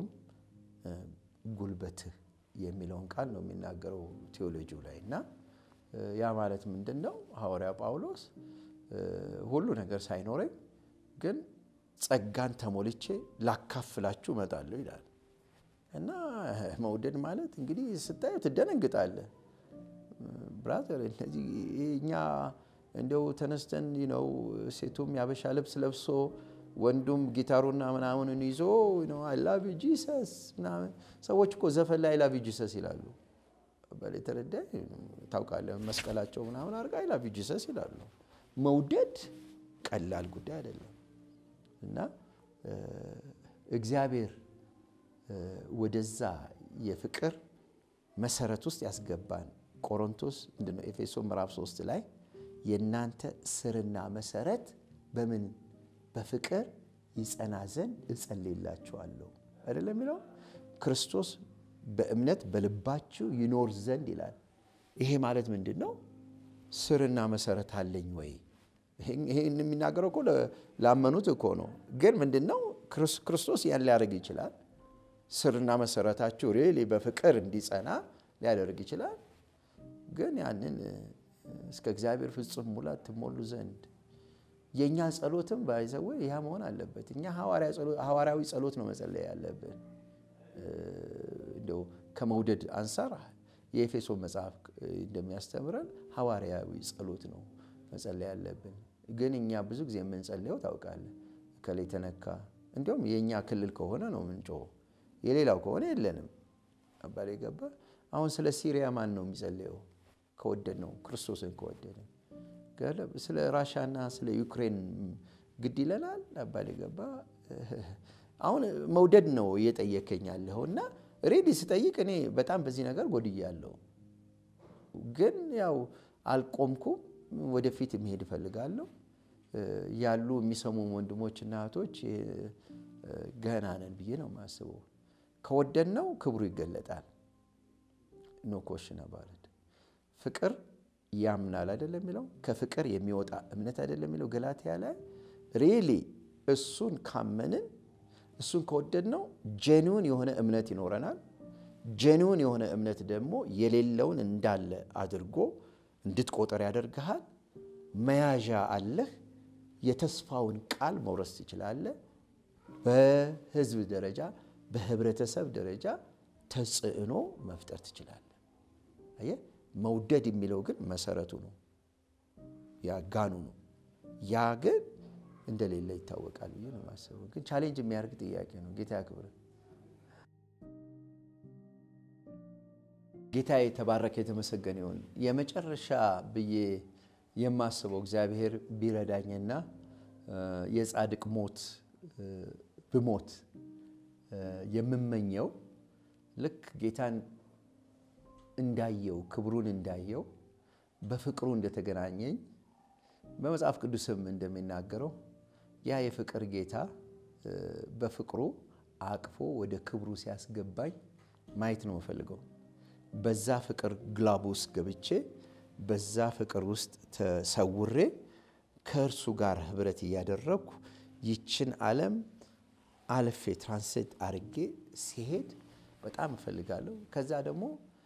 ጉልበትህ የሚለውን ቃል ነው የሚናገረው ቴዎሎጂው ላይ እና ያ ማለት ምንድን ነው? ሐዋርያ ጳውሎስ ሁሉ ነገር ሳይኖረኝ ግን ጸጋን ተሞልቼ ላካፍላችሁ እመጣለሁ ይላል እና መውደድ ማለት እንግዲህ ስታየው ትደነግጣለህ። ብራዘር እነዚህ እኛ እንደው ተነስተን ነው ሴቱም ያበሻ ልብስ ለብሶ ወንዱም ጊታሩና ምናምንን ይዞ አይ ላቭ ዩ ጂሰስ ምናምን ሰዎች እኮ ዘፈን ላይ አይ ላቭ ዩ ጂሰስ ይላሉ። በተረዳ ታውቃለህ፣ መስቀላቸው ምናምን አድርጋ አይ ላቭ ዩ ጂሰስ ይላሉ። መውደድ ቀላል ጉዳይ አይደለም እና እግዚአብሔር ወደዛ የፍቅር መሰረት ውስጥ ያስገባን ቆሮንቶስ ምንድነው ኤፌሶ ምዕራፍ 3 ላይ የእናንተ ስርና መሰረት በምን በፍቅር ይጸና ዘንድ እጸልይላችኋለሁ አይደለም የሚለው ክርስቶስ በእምነት በልባችሁ ይኖር ዘንድ ይላል። ይሄ ማለት ምንድን ነው? ስርና መሰረት አለኝ ወይ? ይህን የሚናገረው እኮ ላመኑት እኮ ነው። ግን ምንድን ነው ክርስቶስ ያን ሊያደርግ ይችላል። ስርና መሰረታችሁ ሪሊ በፍቅር እንዲጸና ሊያደርግ ይችላል። ግን ያንን እስከ እግዚአብሔር ፍጹም ሙላት ትሞሉ ዘንድ የእኛ ጸሎትም ባይዘው ያ መሆን አለበት። እኛ ሐዋርያዊ ጸሎት ነው መጸለይ ያለብን። እንደው ከመውደድ አንጻር የኤፌሶ መጽሐፍ እንደሚያስተምረን ሐዋርያዊ ጸሎት ነው መጸለይ ያለብን። ግን እኛ ብዙ ጊዜ የምንጸልየው ታውቃለህ፣ ከላይ ተነካ። እንዲሁም የእኛ ክልል ከሆነ ነው ምንጮኸው፣ የሌላው ከሆነ የለንም። አባል ገባ። አሁን ስለ ሲሪያ ማን ነው የሚጸልየው? ከወደድ ነው ክርስቶስን ከወደድ ስለ ራሻና ስለ ዩክሬን ግድ ይለናል። አባል ገባ። አሁን መውደድ ነው እየጠየከኝ ያለኸው እና ሬዲ ስጠይቅ እኔ በጣም በዚህ ነገር ጎድያለሁ፣ ግን ያው አልቆምኩም። ወደፊት መሄድ እፈልጋለሁ። ያሉ የሚሰሙ ወንድሞችና እህቶች ገና ነን ብዬ ነው የማስበው። ከወደድነው ክብሩ ይገለጣል። ኖ ኮሽን አባለት ፍቅር ያምናል አይደለም የሚለው ከፍቅር የሚወጣ እምነት አይደለም የሚለው ገላትያ ላይ ሪሊ እሱን ካመንን እሱን ከወደድነው ጄኒውን የሆነ እምነት ይኖረናል። ጄኒውን የሆነ እምነት ደግሞ የሌለውን እንዳለ አድርጎ እንድትቆጠር ያደርግሃል። መያዣ አለህ። የተስፋውን ቃል መውረስ ትችላለህ። በህዝብ ደረጃ በህብረተሰብ ደረጃ ተጽዕኖ መፍጠር ትችላለህ። አየህ፣ መውደድ የሚለው ግን መሰረቱ ነው፣ ያ ጋኑ ነው። ያ ግን እንደሌለ ይታወቃል ብዬ ነው የማስበው። ግን ቻሌንጅ የሚያደርግ ጥያቄ ነው። ጌታ ያክብር። ጌታ የተባረከ የተመሰገነ ይሁን። የመጨረሻ ብዬ የማስበው እግዚአብሔር ቢረዳኝና የጻድቅ ሞት ብሞት የምመኘው ልክ ጌታን እንዳየው ክብሩን እንዳየው በፍቅሩ እንደተገናኘኝ በመጽሐፍ ቅዱስም እንደሚናገረው ያ የፍቅር ጌታ በፍቅሩ አቅፎ ወደ ክብሩ ሲያስገባኝ ማየት ነው የምፈልገው። በዛ ፍቅር ግላብ ውስጥ ገብቼ በዛ ፍቅር ውስጥ ተሰውሬ ከእርሱ ጋር ህብረት እያደረግኩ ይችን ዓለም አልፌ ትራንስሌት አድርጌ ሲሄድ በጣም እፈልጋለሁ። ከዛ ደግሞ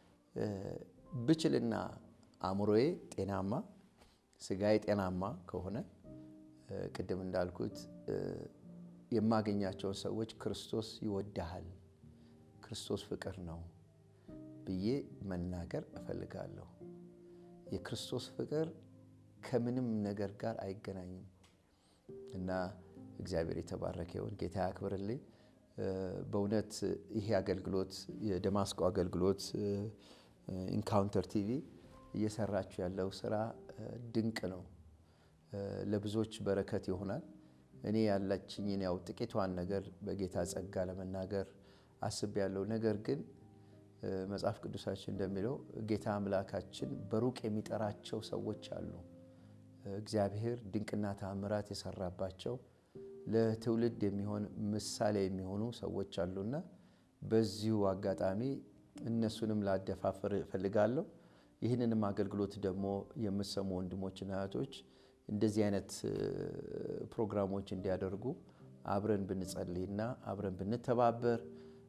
ብችልና አእምሮዬ ጤናማ ስጋዬ ጤናማ ከሆነ ቅድም እንዳልኩት የማገኛቸውን ሰዎች ክርስቶስ ይወድሃል፣ ክርስቶስ ፍቅር ነው ብዬ መናገር እፈልጋለሁ። የክርስቶስ ፍቅር ከምንም ነገር ጋር አይገናኝም እና እግዚአብሔር የተባረከ ይሁን። ጌታ ያክብርልኝ። በእውነት ይሄ አገልግሎት የደማስቆ አገልግሎት ኢንካውንተር ቲቪ እየሰራችሁ ያለው ስራ ድንቅ ነው። ለብዙዎች በረከት ይሆናል። እኔ ያላችኝን ያው ጥቂቷን ነገር በጌታ ጸጋ ለመናገር አስቤያለሁ። ነገር ግን መጽሐፍ ቅዱሳችን እንደሚለው ጌታ አምላካችን በሩቅ የሚጠራቸው ሰዎች አሉ። እግዚአብሔር ድንቅና ተአምራት የሰራባቸው ለትውልድ የሚሆን ምሳሌ የሚሆኑ ሰዎች አሉና በዚሁ አጋጣሚ እነሱንም ላደፋፍር እፈልጋለሁ። ይህንንም አገልግሎት ደግሞ የምትሰሙ ወንድሞችና እህቶች እንደዚህ አይነት ፕሮግራሞች እንዲያደርጉ አብረን ብንጸልይና አብረን ብንተባበር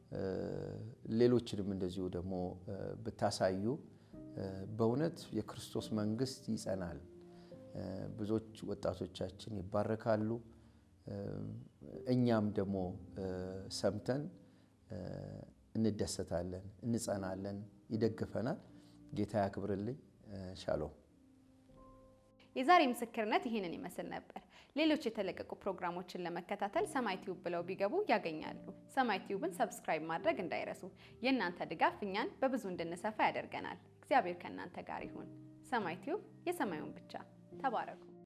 ሌሎችንም እንደዚሁ ደግሞ ብታሳዩ በእውነት የክርስቶስ መንግስት ይጸናል። ብዙዎች ወጣቶቻችን ይባረካሉ። እኛም ደግሞ ሰምተን እንደሰታለን፣ እንጸናለን፣ ይደግፈናል። ጌታ ያክብርልኝ። ሻሎም። የዛሬ ምስክርነት ይህንን ይመስል ነበር። ሌሎች የተለቀቁ ፕሮግራሞችን ለመከታተል ሰማይ ቲዩብ ብለው ቢገቡ ያገኛሉ። ሰማይ ቲዩብን ሰብስክራይብ ማድረግ እንዳይረሱ። የእናንተ ድጋፍ እኛን በብዙ እንድንሰፋ ያደርገናል። እግዚአብሔር ከእናንተ ጋር ይሁን። ሰማይ ቲዩብ የሰማዩን ብቻ። ተባረኩ።